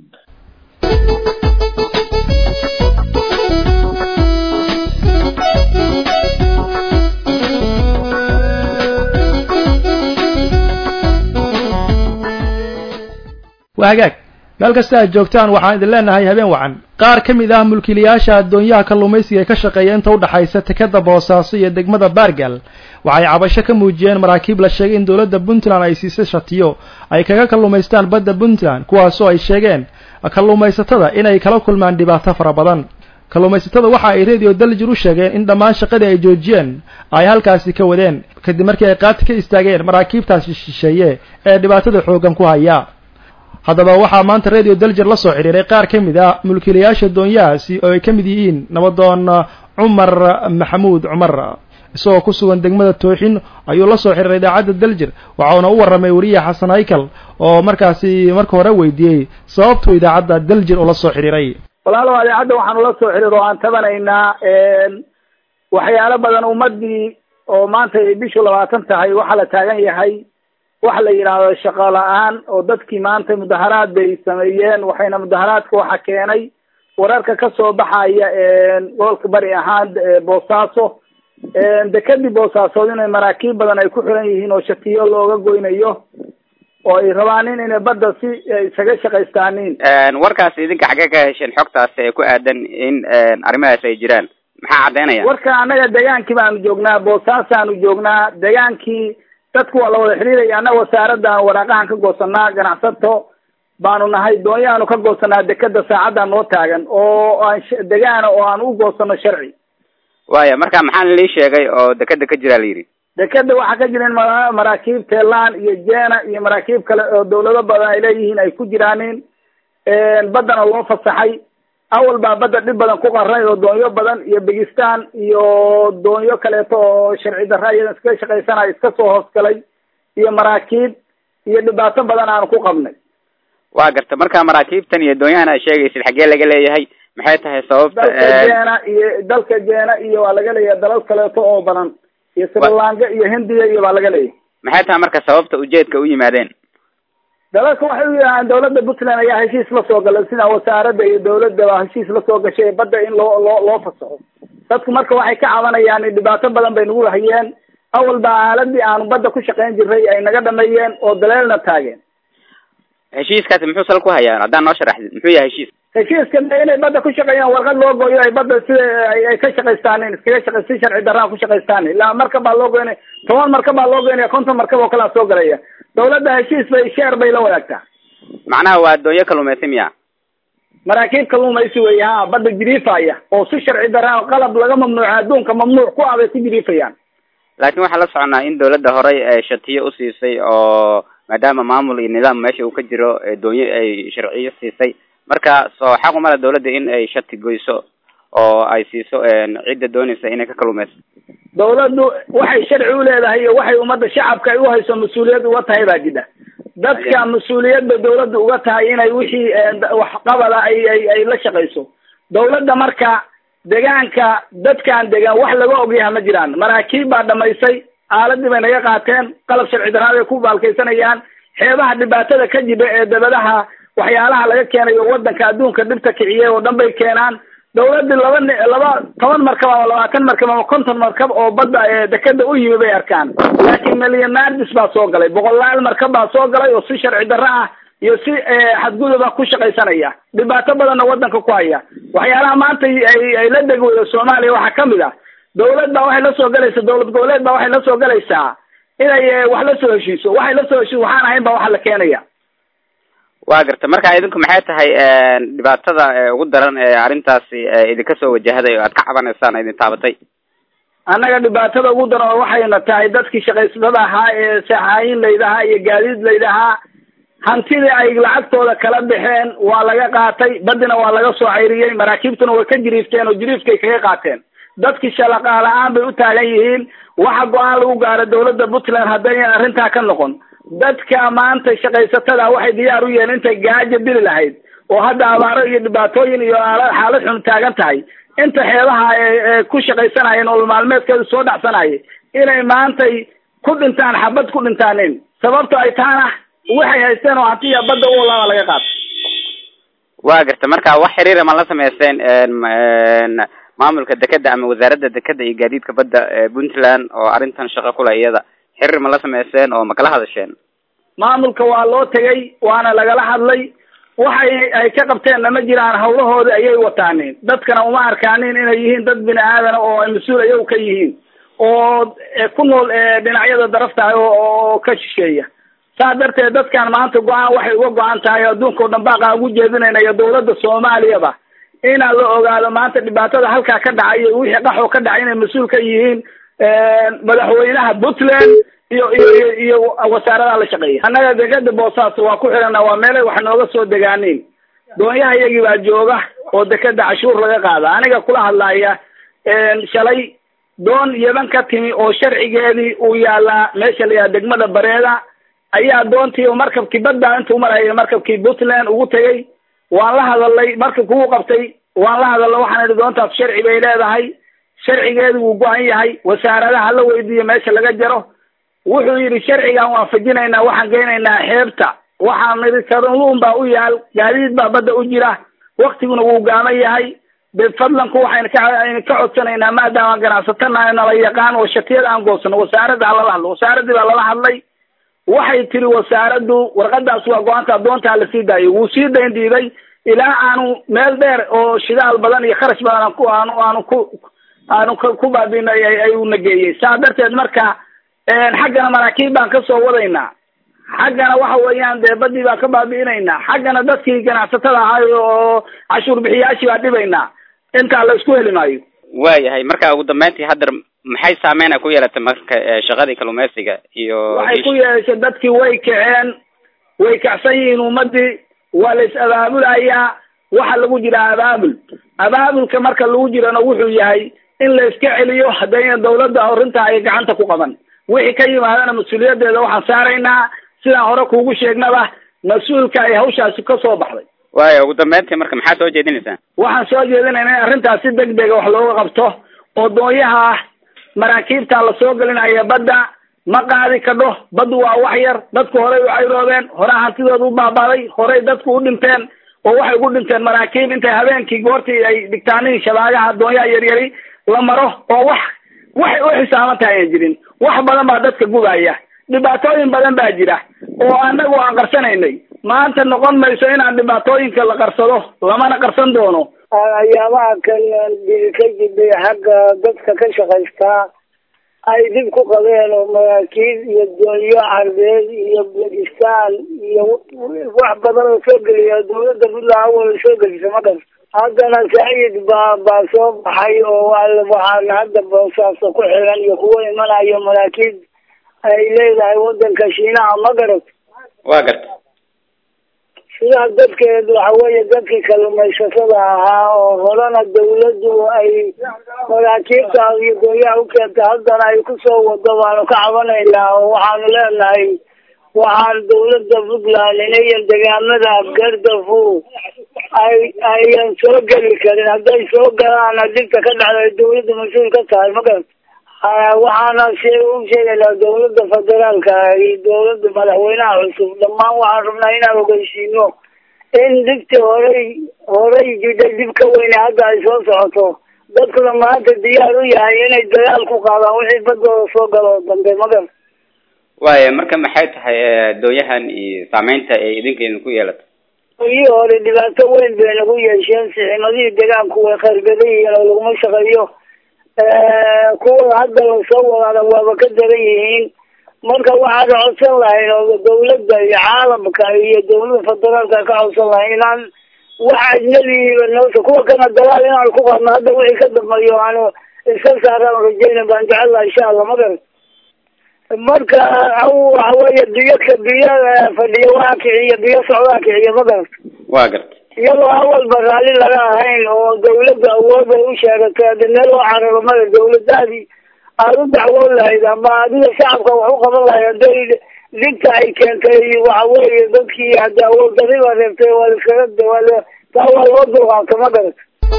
waa hagaag meel kasta aad joogtaan waxaan idin leenahay habeen wacan qaar ka mid ah mulkiilayaasha addoonyaha kalluumaysiga ee ka shaqeeya inta u dhaxaysa tekada boosaaso iyo degmada baargal waxay cabasho ka muujiyeen maraakiib la sheegay in dowladda puntland ay siisay shatiyo ay kaga kalluumaystaan badda puntland kuwaasoo ay sheegeen kalluumaysatada inay kala kulmaan dhibaato fara badan kalluumaysatada waxa ay radio daljir u sheegeen in dhammaan shaqadii ay joojiyeen ay halkaasi ka wadeen kadib markii ay qaati ka istaageen maraakiibtaasi shisheeye ee dhibaatada xooggan ku haya haddaba waxaa maanta radio daljer la soo xidhiiray qaar ka mid ah mulkiilayaasha doonyahaasi oo ay ka mid yihiin nabadoon cumar maxamuud cumar isagoo ku sugan degmada tooxin ayuu la soo xidhiiray idaacadda daljir waxauna u warramay weriye xasan haykal oo markaasi marka hore weydiiyey sababtuu idaacadda daljir ula soo xidhiiray walaalow idaacadda waxaanu la soo xidhiir oo aan tabanaynaa waxyaalo badan ummadii oo maanta ay bishu labaatan tahay waxaa la taagan yahay waxa la yidhaahdo shaqo la-aan oo dadkii maanta mudaharaad bay sameeyeen waxayna mudaharaadka waxa keenay wararka kasoo baxaya gobolka bari ahaan boosaaso dekadii boosaasood inay maraakiib badan ay ku xiran yihiin oo shatiyo looga goynayo oo ay rabaan in inay badda si isaga shaqaystaanin warkaas idinka xaggee ka hesheen xogtaas ee ku aadan in arrimahaas ay jiraan maxaa caddeynaya warka annaga degaankii baanu joognaa boosaasaanu joognaa degaankii dadku waa la wada xidhiiraya annaga wasaaraddan waraaqahan ka goosanaa ganacsato baanu nahay doonyahaanu ka goosanaa dekeda saacaddan noo taagan oo aan degaana oo aan u goosano sharci waaya marka maxaa lii sheegay oo dekeda ka jira la yidhi dekeda waxaa ka jira in maraakiib teelaan iyo jeena iyo maraakiib kale oo dawlado badan ay leeyihiin ay ku jiraanin baddana loo fasaxay awal baa badda dhib badan ku qarnay oo doonyo badan iyo bigistaan iyo doonyo kaleeto oo sharci darra iyadan iskaga shaqaysanayo iska soo hoosgalay iyo maraakiib iyo dhibaato badan aanu ku qabnay waa garta marka maraakiibtan iyo doonyahan aad sheegaysid xaggee laga leeyahay maxay tahay sababta dalka jeena iyo dalka jeena iyo waa laga leeyahay dalal kaleeto oo badan iyo sri lanka iyo hindiya iyo baa laga leeyahay maxay tahay marka sababta ujeedka u yimaadeen dalalka waxay u yidhahdeen dawladda puntland ayaa heshiis la soo galay sida wasaaradda iyo dawladda baa heshiis la soo gashay badda in loo loo loo fasaxo dadku marka waxay ka cabanayaan dhibaato badan bay nagu hayeen awal baa aaladii aanu badda ku shaqayn jiray ay naga dhameeyeen oo daleelna taageen heshiiskaasi muxuu sal ku hayaa haddaan noo sharaxdid muxuu yahay heshiis heshiiska inay badda ku shaqeeyaan warqad loo gooyo ay badda sida ay ka shaqaystaan iskaga shaqa si sharci darraa ku shaqaystaan ilaa markab baa loo goynaya toban markab baa loo goynaya konton markab oo kalea soo galaya dawladda heshiis bay sheer bay la wadaagtaa macnaha waa doonyo kaluumaysi miya maraakiib kaluumaysi wey ha badda jiriifaya oo si sharci darraa qalab laga mamnuuca adduunka mamnuuc ku ah bay ku jiriifayaan laakiin waxaan la soconaa in dawladda horey ee shatiyo usiisay oo maadaama maamul iyo nidaam meesha uu ka jiro doonyo ay sharciyo siisay marka soo xaq uma le dawladda in ay shati goyso oo ay siiso cidda doonaysa inay ka kaluumayso dawladdu waxay sharci u leedahay iyo waxay ummadda shacabka ay uhayso mas-uuliyad uga tahay baa jidha dadka mas-uuliyad bay dawladda uga tahay inay wixii waxqabada ay ay ay la shaqayso dawladda marka degaanka dadkaan degan wax laga ogyaha ma jiraan maraakiib baa dhamaysay aaladii bay naga qaateen qalab sharci darraa bay ku baalkaysanayaan xeebaha dhibaatada ka jira ee dabadaha waxyaalaha laga keenayo wadanka adduunka dhibta kiciyay oo dhan bay keenaan dawladii laba laba toban markab ama labaatan markab ama konton markab oo badda dekeda u yimi bay arkaan laakiin milyonaardis baa soo galay boqolaal markab baa soo galay oo si sharci darro ah iyo si xadguduba ku shaqaysanaya dhibaato badanna wadanka ku haya waxyaalaha maanta ay ay la degi weydo soomaaliya waxaa kamid ah dawlad baa waxay la soo galaysaa dawlad goboleed baa waxay la soo galaysaa inay wax la soo heshiiso waxay la soo heshiiso waxaan ahayn ba waxa la keenaya waa garta marka idinku maxay tahay dhibaatada ugu daran ee arrintaasi idinka soo wajahday oo aad ka cabanaysaan idin taabatay annaga dhibaatada ugu daran oo waxayna tahay dadkii shaqaysatada ahaa ee saxaayin laydahaa iyo gaadiid laydahaa hantidii ay lacagtooda kala baxeen waa laga qaatay badina waa laga soo cayriyey maraakiibtuna way ka jiriifteen oo jiriifkay kaga qaateen dadkii shalaqa la-aan bay u taagan yihiin waxa go-aan lagu gaaro dawladda puntland haddaynan arrintaa ka noqon dadka maanta shaqaysatada waxay diyaar u yihiin intay gaajo dili lahayd oo hadda abaaro iyo dhibaatooyin iyo xaalad xun taagan tahay inta xeebaha ee ku shaqaysanaya nolol maalmeedkeedu soo dhacsanaya inay maantay ku dhintaan xabad ku dhintaanin sababto ay tahana waxay haysteen oo hantiya badda u walaaba laga qaato waa garta marka wax xiriira ma la samaysteen maamulka dekeda ama wasaaradda dekeda iyo gaadiidka badda puntland oo arrintan shaqo kule iyada xiriir ma la samayseen oo ma kala hadasheen maamulka waa loo tegay waana lagala hadlay waxay ay ka qabteenna ma jiraan hawlahoodi ayay wataaneen dadkana uma arkaanin inay yihiin dad bini aadana oo ay mas-uul ayagu ka yihiin oo ku nool dhinacyada daraftahay oo ka shisheeya saa darteed dadkan maanta go-aan waxay uga go-an tahay adduunka o dhan baaqaa ugu jeedinayna iyo dawladda soomaaliyaba inaan la ogaado maanta dhibaatada halkaa ka dhacay iyo wixii qaxoo ka dhacay inay mas-uul ka yihiin madaxweynaha puntland iyo iyo iyo iyo wasaaradaha la shaqeeya annaga dekeda boosaaso waa ku xidhana waa meelay wax nooga soo degaaniin doonyaha iyagii baa jooga oo dekeda cashuur laga qaada aniga kula hadlaya shalay doon yaban ka timi oo sharcigeedii uu yaalaa meesha la yidhaha degmada bareeda ayaa doontii markabkii badda intuu maraya markabkii puntland ugu tegay waan la hadalay markabki wuu qabtay waan la hadalay waxaan idhi doontaas sharci bay leedahay sharcigeedu wuu go-an yahay wasaaradaha la weydiiyo meesha laga jaro wuxuu yidhi sharcigaan waafajinaynaa waxaan geynaynaa xeebta waxaan idhi kaluun baa u yaal gaadiid baa badda u jira waktiguna wuu gaaman yahay de fadlanku waxaynu ka aynu ka codsanaynaa maadaama ganacsatana nala yaqaan oo shatiyada aan goosano wasaaradda ha lala hadlo wasaaradii baa lala hadlay waxay tiri wasaaraddu warqadaas waa go-aanta doonta hala sii daayo wuu sii dayn diiday ilaa aanu meel dheer oo shidaal badan iyo kharash badan aan ku aanu aanu ku aanu ku baabinay ayuu nageeyey saa darteed marka xaggana maraakiib baan kasoo wadaynaa xaggana waxa weeyaan dee badii baan ka baabi'inaynaa xaggana dadkii ganacsatada ahay oo cashuur bixiyaashii baan dhibaynaa intaa la isku heli maayo waayahay marka ugu dambeyntii haddar maxay saameyn ay ku yeelatay marka shaqadii kalluumeysiga iyo waxay ku yeeshay dadkii way kaceen way kacsan yihiin ummadii waa la is abaabulayaa waxa lagu jira abaabul abaabulka marka lagu jirana wuxuu yahay in la iska celiyo haddayna dawladda arrintaa ay gacanta ku qaban wixii ka yimaadana mas-uuliyadeeda waxaan saaraynaa sidaan hore kuugu sheegnaba mas-uulka ay hawshaasi ka soo baxday waaya ugu dambeyntii marka maxaa soo jeedinaysaa waxaan soo jeedinaynaa in arrintaas si deg dega wax looga qabto oo doonyaha maraakiibtaa lasoo gelinaya badda ma qaadi kadho baddu waa wax yar dadku horey u cayroobeen horaa hantidooda u baabaaday horey dadku u dhinteen oo waxay ugu dhinteen maraakiib intay habeenkii goortii ay dhigtaanihii shabaagaha adoonyaha yaryari la maro oo wax waxay u xisaaban tahay aan jirin wax badan baa dadka gubaya dhibaatooyin badan baa jira oo anagu aan qarsanaynay maanta noqon mayso inaan dhibaatooyinka la qarsado lamana qarsan doono ayaamaha kan ka jiday xagga dadka ka shaqaystaa ay dib ku qabeen oo maraakiib iyo doonyo carbeed iyo bakistan iyo wax badan oo soo geliya dawladda puntland awal soo gelisa ma gas haddana saciid baa baa soo baxay oo waxaana hadda boosaaso ku xiran iyo kuwo imanayo maraakiib ay leedahay wadanka shiinaha ma garat waa garta sidaa dadkeed waxa weeye dadkii kalluumaysatada ahaa oo horena dawladdu ay maraakiibta iyo doonyaha u keentay haddana ay kusoo wado baanu ka cabanaynaa oo waxaanu leenahay waxaan dawladda puntland inayan degaamada gardafu ay ayan soo geli karin hadday soo galaan dibta ka dhacda ay dawladda mas-uul ka tahay ma garata waxaana se u sheegaynaa dawladda federaalka iyo dawladda madaxweynaha cusub dhammaan waxaan rabnaa inaan ogeysiino in dibta horey horey jidhay dib ka weyne hadda ay soo socoto dadkuna maanta diyaar u yahay inay dagaal ku qaadaan wixii badooda soo galo dambe magar waaya marka maxay tahay doonyahan iyo saameynta ay idinka idinku yeelato doonyihii hore dhibaato weyn bay nagu yeesheen siximadihii degaanku way khargadan yihiin oo laguma shaqeeyo kuwa hadda lasoo wadaana waaba ka daran yihiin marka waxaan codsan lahayn oo dawladda iyo caalamka iyo dawladda federaalka ka codsan lahayn inaan wax ajnabiiba noota kuwa kana dagaal inaan ku qaadno hadda wixii ka dambeeyo aanu iska saaraan rajayna baan jecel laha insha allah magar marka waxa weeye biyaka biyo fadhiyo waa kiciyo biyo socdaa kiciyo magar waa garta iyadoo awalba raalli laga ahayn oo dawladda awood ay u sheegatay hadda meel oo cararo mada dawladaadii aada u dacwoon lahayd ama adiga shacabka wax u qaban lahayd hadday digta ay keentay waxa weeye dadkii hadda awood dariba reebtay waa liskaga waa la taa waa loo dulqaabta ma garat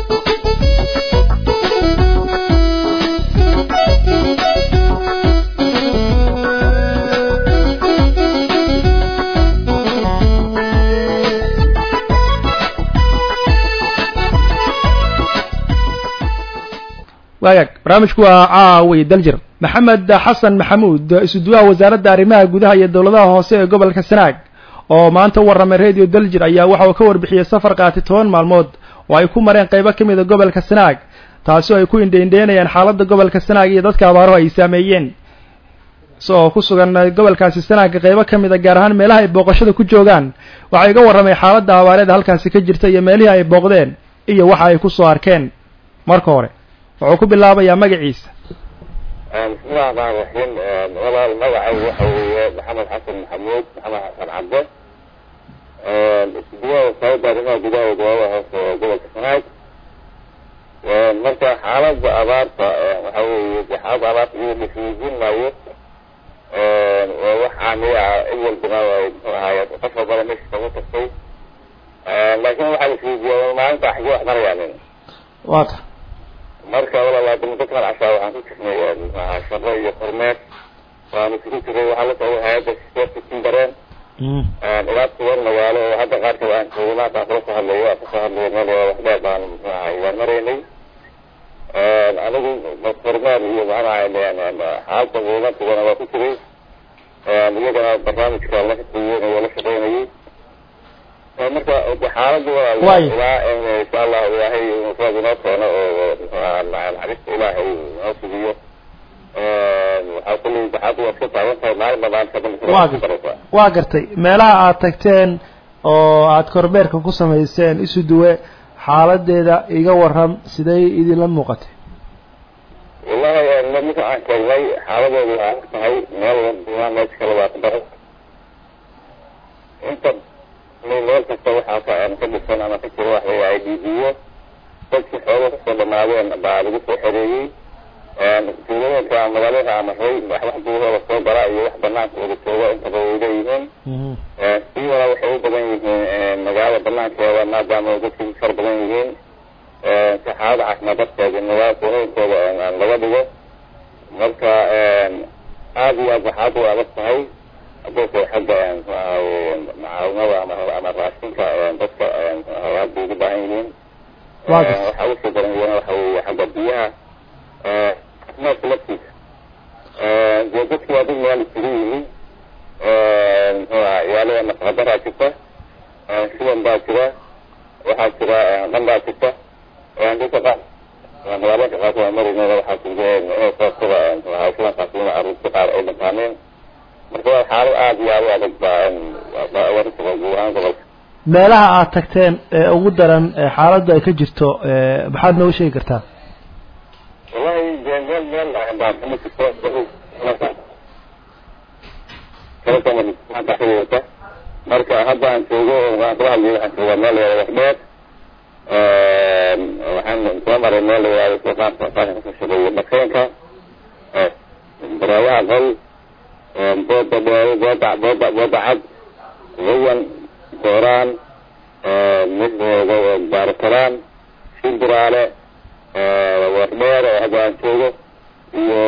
waagaag barnaamijku waa caawi daljir maxamed xasan maxamuud isuduwaha wasaaradda arrimaha gudaha iyo dowladaha hoose ee gobolka sanaag oo maanta u warramay radio daljir ayaa waxa uu ka warbixiyey safar qaatay toban maalmood oo ay ku mareen qaybo ka mid a gobolka sanaag taasi oo ay ku indheindheynayaan xaaladda gobolka sanaag iyo dadka abaaruhu ay saameeyeen isagoo ku sugan gobolkaasi sanaagga qaybo ka mid a gaar ahaan meelaha ay booqashada ku joogaan waxaa iga warramay xaaladda abaareeda halkaasi ka jirta iyo meelihii ay booqdeen iyo waxa ay ku soo arkeen marka hore wuxuu ku bilaabayaa magaciisa bismillahi raxmaan raxiim walaal magacaygu waxa weeye maxamed xasan maxamuud maxamed xasan cabde iskuduwaha wasaaradda arrimaha gudaha ee gobolada hoose ee gobolka sanaag marka xaaladda abaarta waxa weeye de xaaladda abaarta iyada laisweydiin maayo waa wax caamiya ah cid walbana ay muxuu ahaay qof walbana meesha kaga tagtay laakin waxaa laisweydiiya maalinta xagee wax marayaanin wata marka walaalaadama dadkan cashaa waxaan ku jirnay maxaa shaqo iyo kormeer waanu isugu jiray waxaa la socday hay-adda sisteerka kindareen ilaa toban magaalo oo hadda qaarkood aan joogna haddaan kula soo hadlayo waan kasoo hadlayo meel wax dheer baan muxuu ahay waan maraynay anigu kormeer iyo macnaha xaalta muhiimadkugana waa ku jiray iyagana barnaamijka la shaqeeyey waa la shaqeynayay marka xaaladda walaal ilaa insha allah ilaahay mufrad inoo keeno oo naxariista ilaahay inoo sugiyo waxaa kulli baxaadu waa iska taagan tahay maalin baa maalin ka waa gartay meelaha aad tagteen oo aad kormeerka ku samayseen isu duwe xaaladeeda iga waram siday idinla muuqatay wallahi marka aan sheegnay xaaladooda waa ag tahay meel walba meesha kale waa ka daran inta meel kasta waxaa ka ka dhisan ama ka jira wax la i d b-yo dadkii xooga kasoo dhamaadeen baa lagu soo xereeyey tuulooyinka magaalada amaray wax duurooda soo gara iyo wax banaanka wada jooga intaba way leeyihiin siwana waxay u badan yihiin magaalada banaankeeda maadaama dadkii far badan yihiin si xaalada caafimaad darteeda magaala tuulooyinkooda laga dhigo marka aad iyo aad waxaad u adag tahay hadaysa xagga macaawinada ama ama raashinka dadka aad bay ugu baahan yihiin waxaa usii daran iyana waxa weeye xagga biyaha caafimaadka laftiisa dee dadki waa dad meel isugu yimi muxuuha ciyaalada nafaqadaraa jirta sidan baa jira waxaa jira dhan baa jirta dadka qaar magaalooyinka qaarkood waa marinooda waxaa jirta inay sababtada hawshadankaas in carruurta qaar ay dhantaameen marka waa xaalad aada iyo aada u adag baa warisiga guud ahaan gobolka meelaha aad tagteen ee ugu daran xaaladdu ay ka jirto maxaad nooga sheegi kartaa wallahi dee meel meel baa kama jirto kalata marka hadda aan joogo waan kala hadlay waxaan joogaa meel layihahdo waxdheer waxaan soo maray meel layihahdo qaarka qaarka kasoo shaqeeya dhakeenka baraayaha qol booda dheere booda booda booda cad gayan gooraan midooda baarakalaan shimbiraale wardheer oo hadda aan joogo iyo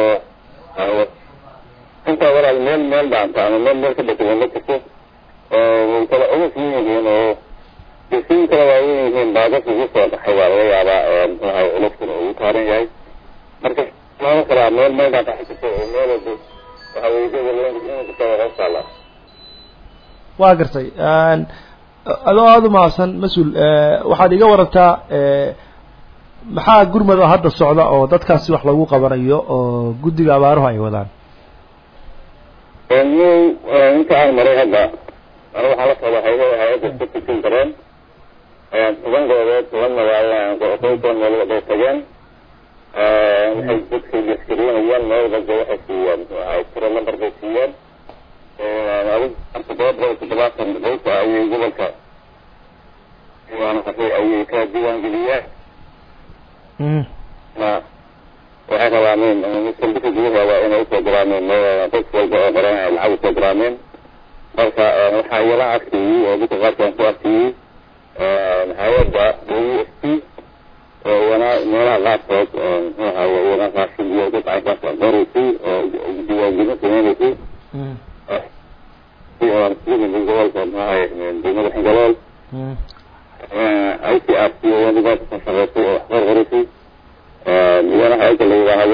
intaa walaal meel meel dhaanta ama meel meel ka dhakada ma jirto way kala culus yihiin oo desiin kala waaweyn yihiin baagas ugu soo dhaxay waa laga yaabaa muxuahay culuskuna ugu taaran yahay marka lama kalaa meel meel dhaanta jirto oo meel walba waxa weye gobol hoos taala waa gartay adoo aada u mahadsan mas-uul waxaad iga warantaa maxaa gurmad oo hadda socda oo dadkaasi wax lagu qabanayo oo guddiga abaaruhu ay wadaan inta aan maray hadda ana waxaa la socda hay hay-adda satisin dareen toban goobood toban magaalo qoysoon meel bay tageen waxay dadka gaskariinayaan meel walba waxay siiyeen ay tiro number bay siiyeen adig todoba boqol toddobaatan qoysa ayay gobolka ayay ka diiwaangeliyeen ma waxay rabaameen miskalbika gudaha waa inay usoo diraameen qof walba oo qoran ay lacag usoo diraameen marka waxaa iyala arkiyey oo dadka qaarkaan ku arkiyey hay-adda w s t oo iyana meelaha qaarkood muxuu ahaye iyana raashin iyo dad caynkaas qoraysay oo diiwaangelin sameynaysay gobolka muxuu ahaye degmada xingalool i c r c iyana dadka ka shaqeysay oo wax qor qoraysay iyana hay-adda la yidhaahdo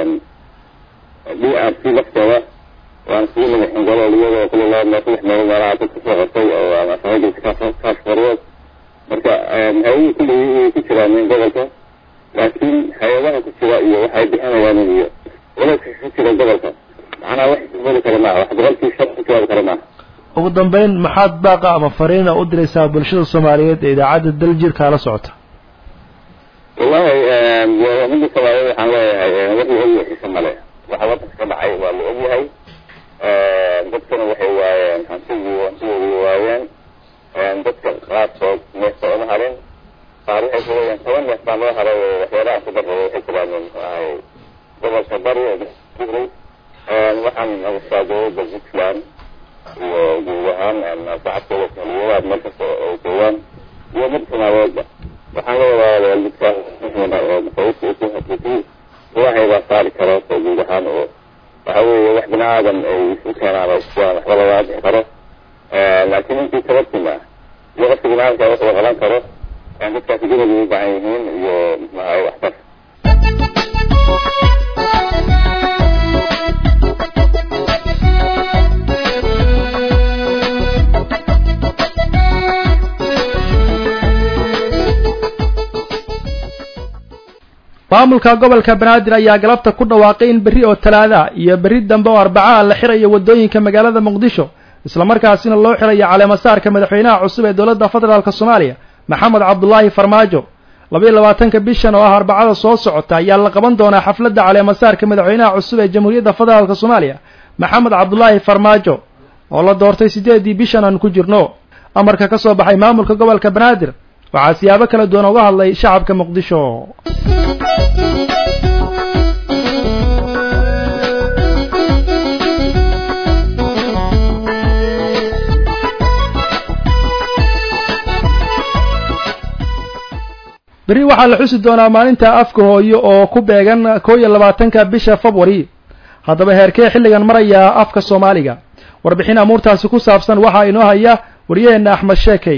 d r c lafteeda waan sii madax xingalool iyadoo kula laba meel saddex meelo meelaha dadka soo qortay oo ama shaqagelka kaas qoryood marka hay-adihii kulligii way ku jiraan gobolka laakiin hay-adaha ku jira iyo waxay bixinayaan iyo walaaska ku jira gobolka macnaha wax ismadi kara maaha wax boqolkii shan ku jawaabi kara maaha ugu dambeyn maxaad baaqa ama fariina u diraysaa bulshada soomaaliyeed ee idaacadda daljirkaa la socota wallahi mida soomaaliyeed waxaan leeyahay wixii ogyahay xisa male waxa wadanka ka dhacay waa la ogyahay dadkana waxay waayeen hantigii hantidoodii waayeen dadka qaarkood neefta uma harin qaar waxay ku leeyihin toban neef baa loo haray oo waxyaalaha ku darrada waxay jiraan muxuahay gobolka bari ee waxaan nabashaa dowladda puntland iyo guud ahaan shacabkooda soomaaliyadaad meel kasta oo joogaan iyo mid soomaaliyeedba waxaan la wadaadeen midkaan oo mafawidka uku hasisay ilaahay baa saari karo oo guud ahaan oo waxa weeye wax bini aadan ay isu keenaan oo iskuwaan waxba lagaa bixi karo laakiin intii tabartima iyo qofka bini aadamka wax la qaban karo dadkaasi gurigay u baahan yihiin iyo maxahay waxtar maamulka gobolka banaadir ayaa galabta ku dhawaaqay in berri oo talaada iyo berri dambe oo arbacaa la xirayo waddooyinka magaalada muqdisho islamarkaasina loo xirayo caleemasaarka madaxweynaha cusub ee dowladda federaalk soomaaliya maxamed cabdulaahi farmaajo labaiyo labaatanka bishan oo ah arbacada soo socota ayaa la qaban doonaa xafladda caleemasaarka madaxweynaha cusub ee jamhuuriyadda federaalk soomaaliya maxamed cabdulaahi farmaajo oo la doortay siddeedii bishan aan ku jirno amarka ka soo baxay maamulka gobolka banaadir waxaa siyaabo kala duwan uga hadlay shacabka muqdisho berri waxaa la xusi doonaa maalinta afka hooyo oo ku beegan koo iyo labaatanka bisha february haddaba heerkee xilligan marayaa afka soomaaliga warbixin amuurtaasi ku saabsan waxaa inoo haya wariyaheenna axmed sheekey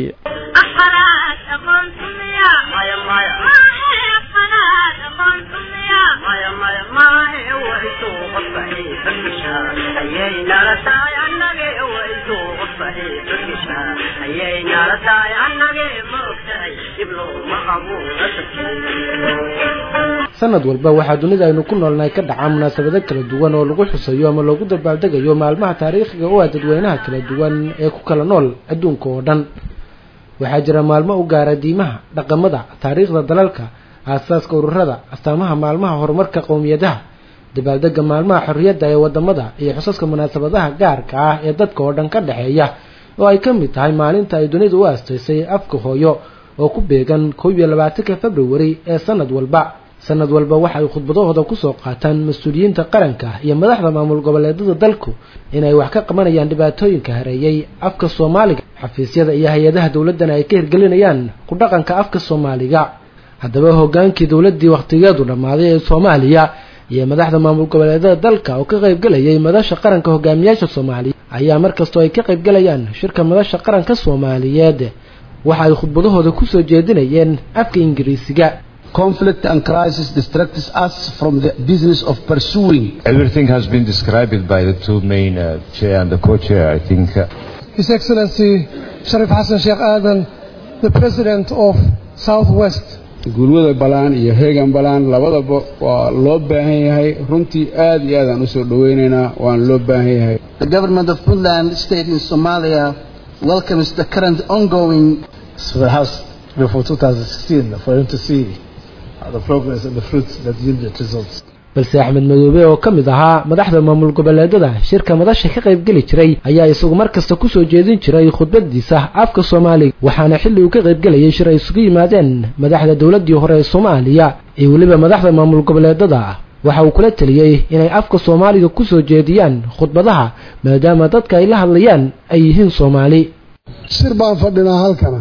sanad walba waxaa dunida aynu ku noolnahay ka dhacaa munaasabado kala duwan oo lagu xusayo ama loogu dabaaldegayo maalmaha taariikhiga u ah dadweynaha kala duwan ee ku kala nool adduunka oo dhan waxaa jira maalmo u gaara diimaha dhaqamada taariikhda dalalka aasaaska ururada astaamaha maalmaha horumarka qowmiyadaha dabaaldega maalmaha xorriyadda ee wadamada iyo xusaska munaasabadaha gaarka ah ee dadka oo dhan ka dhexeeya oo ay ka mid tahay maalinta ay dunidu u aastaysay afka hooyo oo ku beegan kow iyo labaatanka februari ee sanad walba sanad walba waxa ay khudbadahooda kusoo qaataan mas-uuliyiinta qaranka iyo madaxda maamul goboleedada dalku inay wax ka qabanayaan dhibaatooyinka hareeyay afka soomaaliga xafiisyada iyo hay-adaha dowladdana ay ka hirgelinayaan ku dhaqanka afka soomaaliga haddaba hogaankii dowladdii wakhtigeedu dhammaaday ee soomaaliya iyo madaxda maamul goboleedada dalka oo ka qaybgelayay madasha qaranka hogaamiyaasha soomaaliya ayaa markastoo ay ka qaybgelayaan shirka madasha qaranka soomaaliyeed waxa ay khudbadahooda kusoo jeedinayeen afka ingiriisiga conflict and crisis distracts us from the business of pursuing. Everything has been described by the two main uh, chair and the co-chair, I think. Uh, His Excellency Sharif Hassan Sheikh Adam, the President of Southwest. gurwada balaan iyo heegan balaan labadaba waa loo baahan yahay runtii aad iyo aad aan usoo dhaweynaynaa waan loo baahan yahay The government of Puntland state in Somalia welcomes the current ongoing perhaps before 2016 for him to see the progress and the fruits that yielded results. balse axmed madoobe oo ka mid ahaa madaxda maamul goboleedada shirka madasha ka qaybgeli jiray ayaa isagu mar kasta kusoo jeedin jiray khudbadiisa afka soomaaliga waxaana xilli uu ka qaybgelayay shir ay isugu yimaadeen madaxda dowladdii hore ee soomaaliya iyo weliba madaxda maamul goboleedada waxa uu kula teliyey inay afka soomaaliga kusoo jeediyaan khudbadaha maadaama dadka ay la hadlayaan ay yihiin soomaali shir baan fadhinaa halkana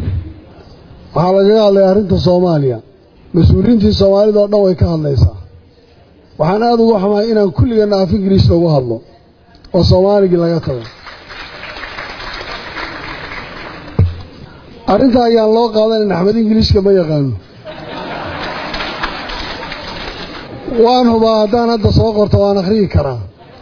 waxaa lagaga hadlaya arrinta soomaaliya mas-uuliyiintii soomaalida oo dhan way ka hadlaysaa waxaan aada uga xumahay inaan kulligana af ingiriis lagu hadlo oo soomaaligii laga tago arrinta ayaan loo qaadanan axmed ingiriiska ma yaqaano waan hubaa haddaan hadda soo qorto waan akhriyi karaa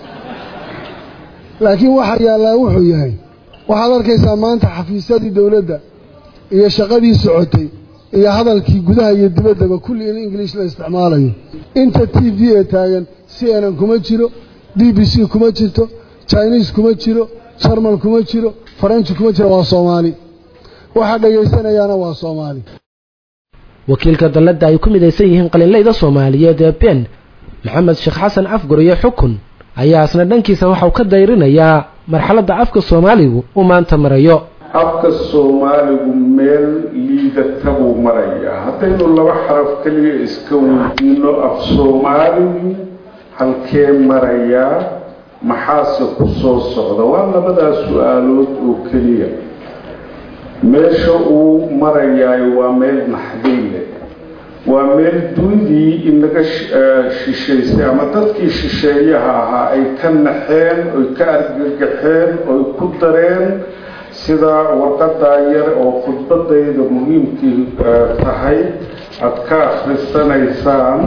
laakiin waxa yaallaa wuxuu yahay waxaad arkaysaa maanta xafiisyadii dowladda iyo shaqadii socotay iyo hadalkii gudaha iyo dibaddaba kulli in ingiliish la isticmaalayo inta t v ee taagan c n n kuma jiro b b c kuma jirto chinese kuma jiro jarmal kuma jiro faranji kuma jiro waa soomaali waxaa dhegaysanayaana waa soomaali wakiilka dalladda ay ku midaysan yihiin qalinlayda soomaaliyeed ee ben maxamed sheekh xasan afgur iyo xukun ayaa isna dhankiisa waxauu ka dayrinayaa marxaladda afka soomaaligu uu maanta marayo afka soomaaligu meel liidata buu marayaa haddaynu laba xaraf keliya iska weydiino af soomaaligu halkee marayaa maxaase ku soo socda waa labadaas su-aalood oo keliya meesha uu marayaay waa meel naxdinle waa meel dunidii inaga shishaysay ama dadkii shisheeyaha ahaa ay ka naxeen oy ka argagaxeen oy ku dareen sida warqadaa yar oo khudbadayda muhiimkii tahay aada ka akhrisanaysaan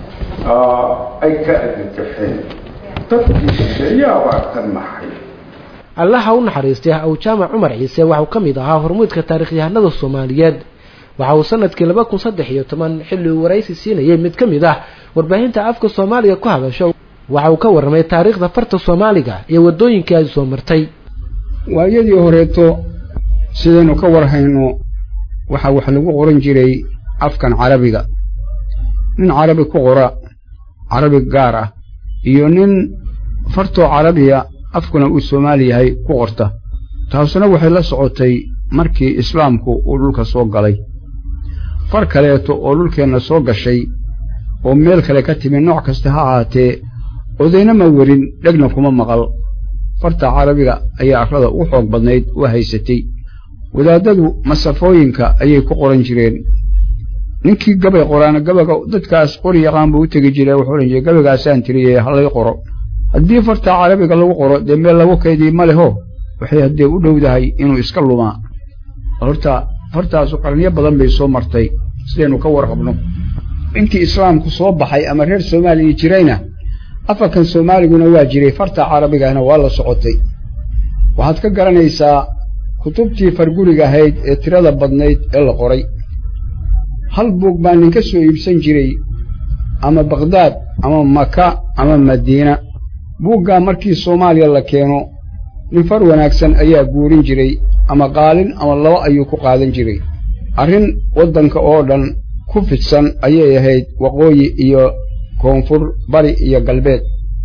ay ka argagaxeen dadkii shisheeyahabaa ka naxay allaha u naxariistay aw jaamac cumar ciise waxauu ka mid ahaa hormuudka taarikhyahanada soomaaliyeed waxa uu sanadkii laba kun saddex iyo toban xilli uu waraysi siinayay mid ka mid ah warbaahinta afka soomaaliga ku hadasho waxa uu ka warramay taariikhda farta soomaaliga iyo waddooyinkii ay soo martay waayadii horeeto sidaynu ka warhayno waxaa wax lagu qoran jiray afkan carabiga nin carabi ku qora carabi gaar ah iyo nin fartoo carabiya afkuna uu soomaali yahay ku qorta taasuna waxay la socotay markii islaamku uu dhulka soo galay far kaleeto oo dhulkeenna soo gashay oo meel kale ka timi nooc kasta ha ahaatee odayna ma werin dhegna kuma maqal farta carabiga ayaa arlada u xoog badnayd u haysatay wadaaddadu masafooyinka ayay ku qoran jireen ninkii gabay qoraana gabaga dadkaas qori yaqaan buu u tegi jiray wuxuu odhan jiray gabagaasaan tiriyey hallay qoro haddii farta carabiga lagu qoro dee meel lagu kaydiy ma leho waxay haddee u dhowdahay inuu iska lumaa horta fartaasu qarniyo badan bay soo martay sidaynu ka warqabno intii islaamku soo baxay ama reer soomaaliya jirayna afarkan soomaaliguna waa jiray farta carabigahna waa la socotay waxaad ka garanaysaa kutubtii farguriga ahayd ee tirada badnayd ee la qoray hal buug baa nin ka soo iibsan jiray ama bakdaad ama maka ama madiina buuggaa markii soomaaliya la keeno nin far wanaagsan ayaa guurin jiray ama qaalin ama laba ayuu ku qaadan jiray arrin waddanka oo dhan ku fidsan ayay ahayd waqooyi iyo koonfur bari iyo galbeed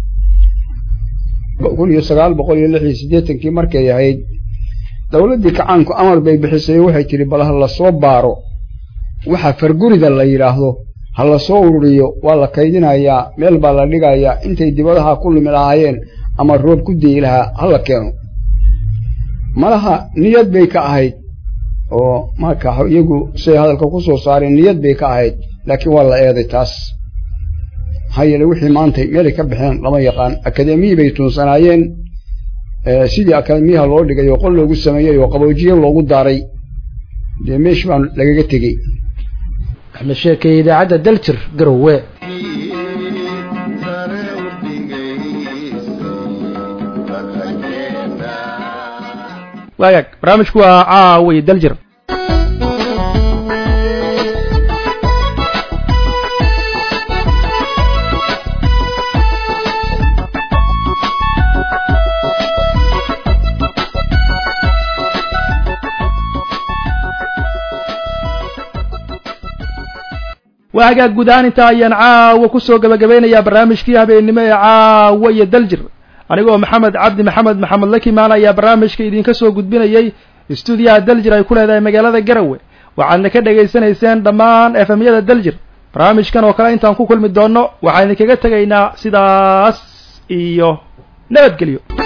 kun iyo sagaal boqol iyo lix iyo siddeetankii markay ahayd dowladdii kacaanku amar bay bixisay waxay tidhi bal ha la soo baaro waxa fargurida la yidhaahdo ha la soo ururiyo waa la kaydinayaa meel baa la dhigayaa intay dibadaha ku lumi lahaayeen ama roob ku deyi lahaa ha la keeno malaha niyad bay ka ahayd oo marka iyagu siay hadalka ku soo saareen niyad bay ka ahayd laakiin waa la eeday taas maxaa yeele wixii maantay meelay ka baxeen lama yaqaan akademiyi bay tuunsanaayeen sidii akademiyaha loo dhigay oo qol loogu sameeyey oo qaboojiye loogu daaray dee meesh baan lagaga tegey axmed sheekay idaacadda daljir garowe waagaag barnaamijku waa caawiy daljir waa hagaag guud ahaan intaa ayaan caawa kusoo gabagabeynayaa barnaamijkii habeennimo ee caawa iyo daljir anigoo maxamed cabdi maxamed maxamed lakimaan ayaa barnaamijka idinka soo gudbinayay istuudiyaha daljir ay ku leedahay magaalada garowe waxaadna ka dhegaysanayseen dhammaan efemyada daljir barnaamijkan oo kale intaan ku kulmi doonno waxaan idinkaga tegaynaa sidaas iyo nabadgelyo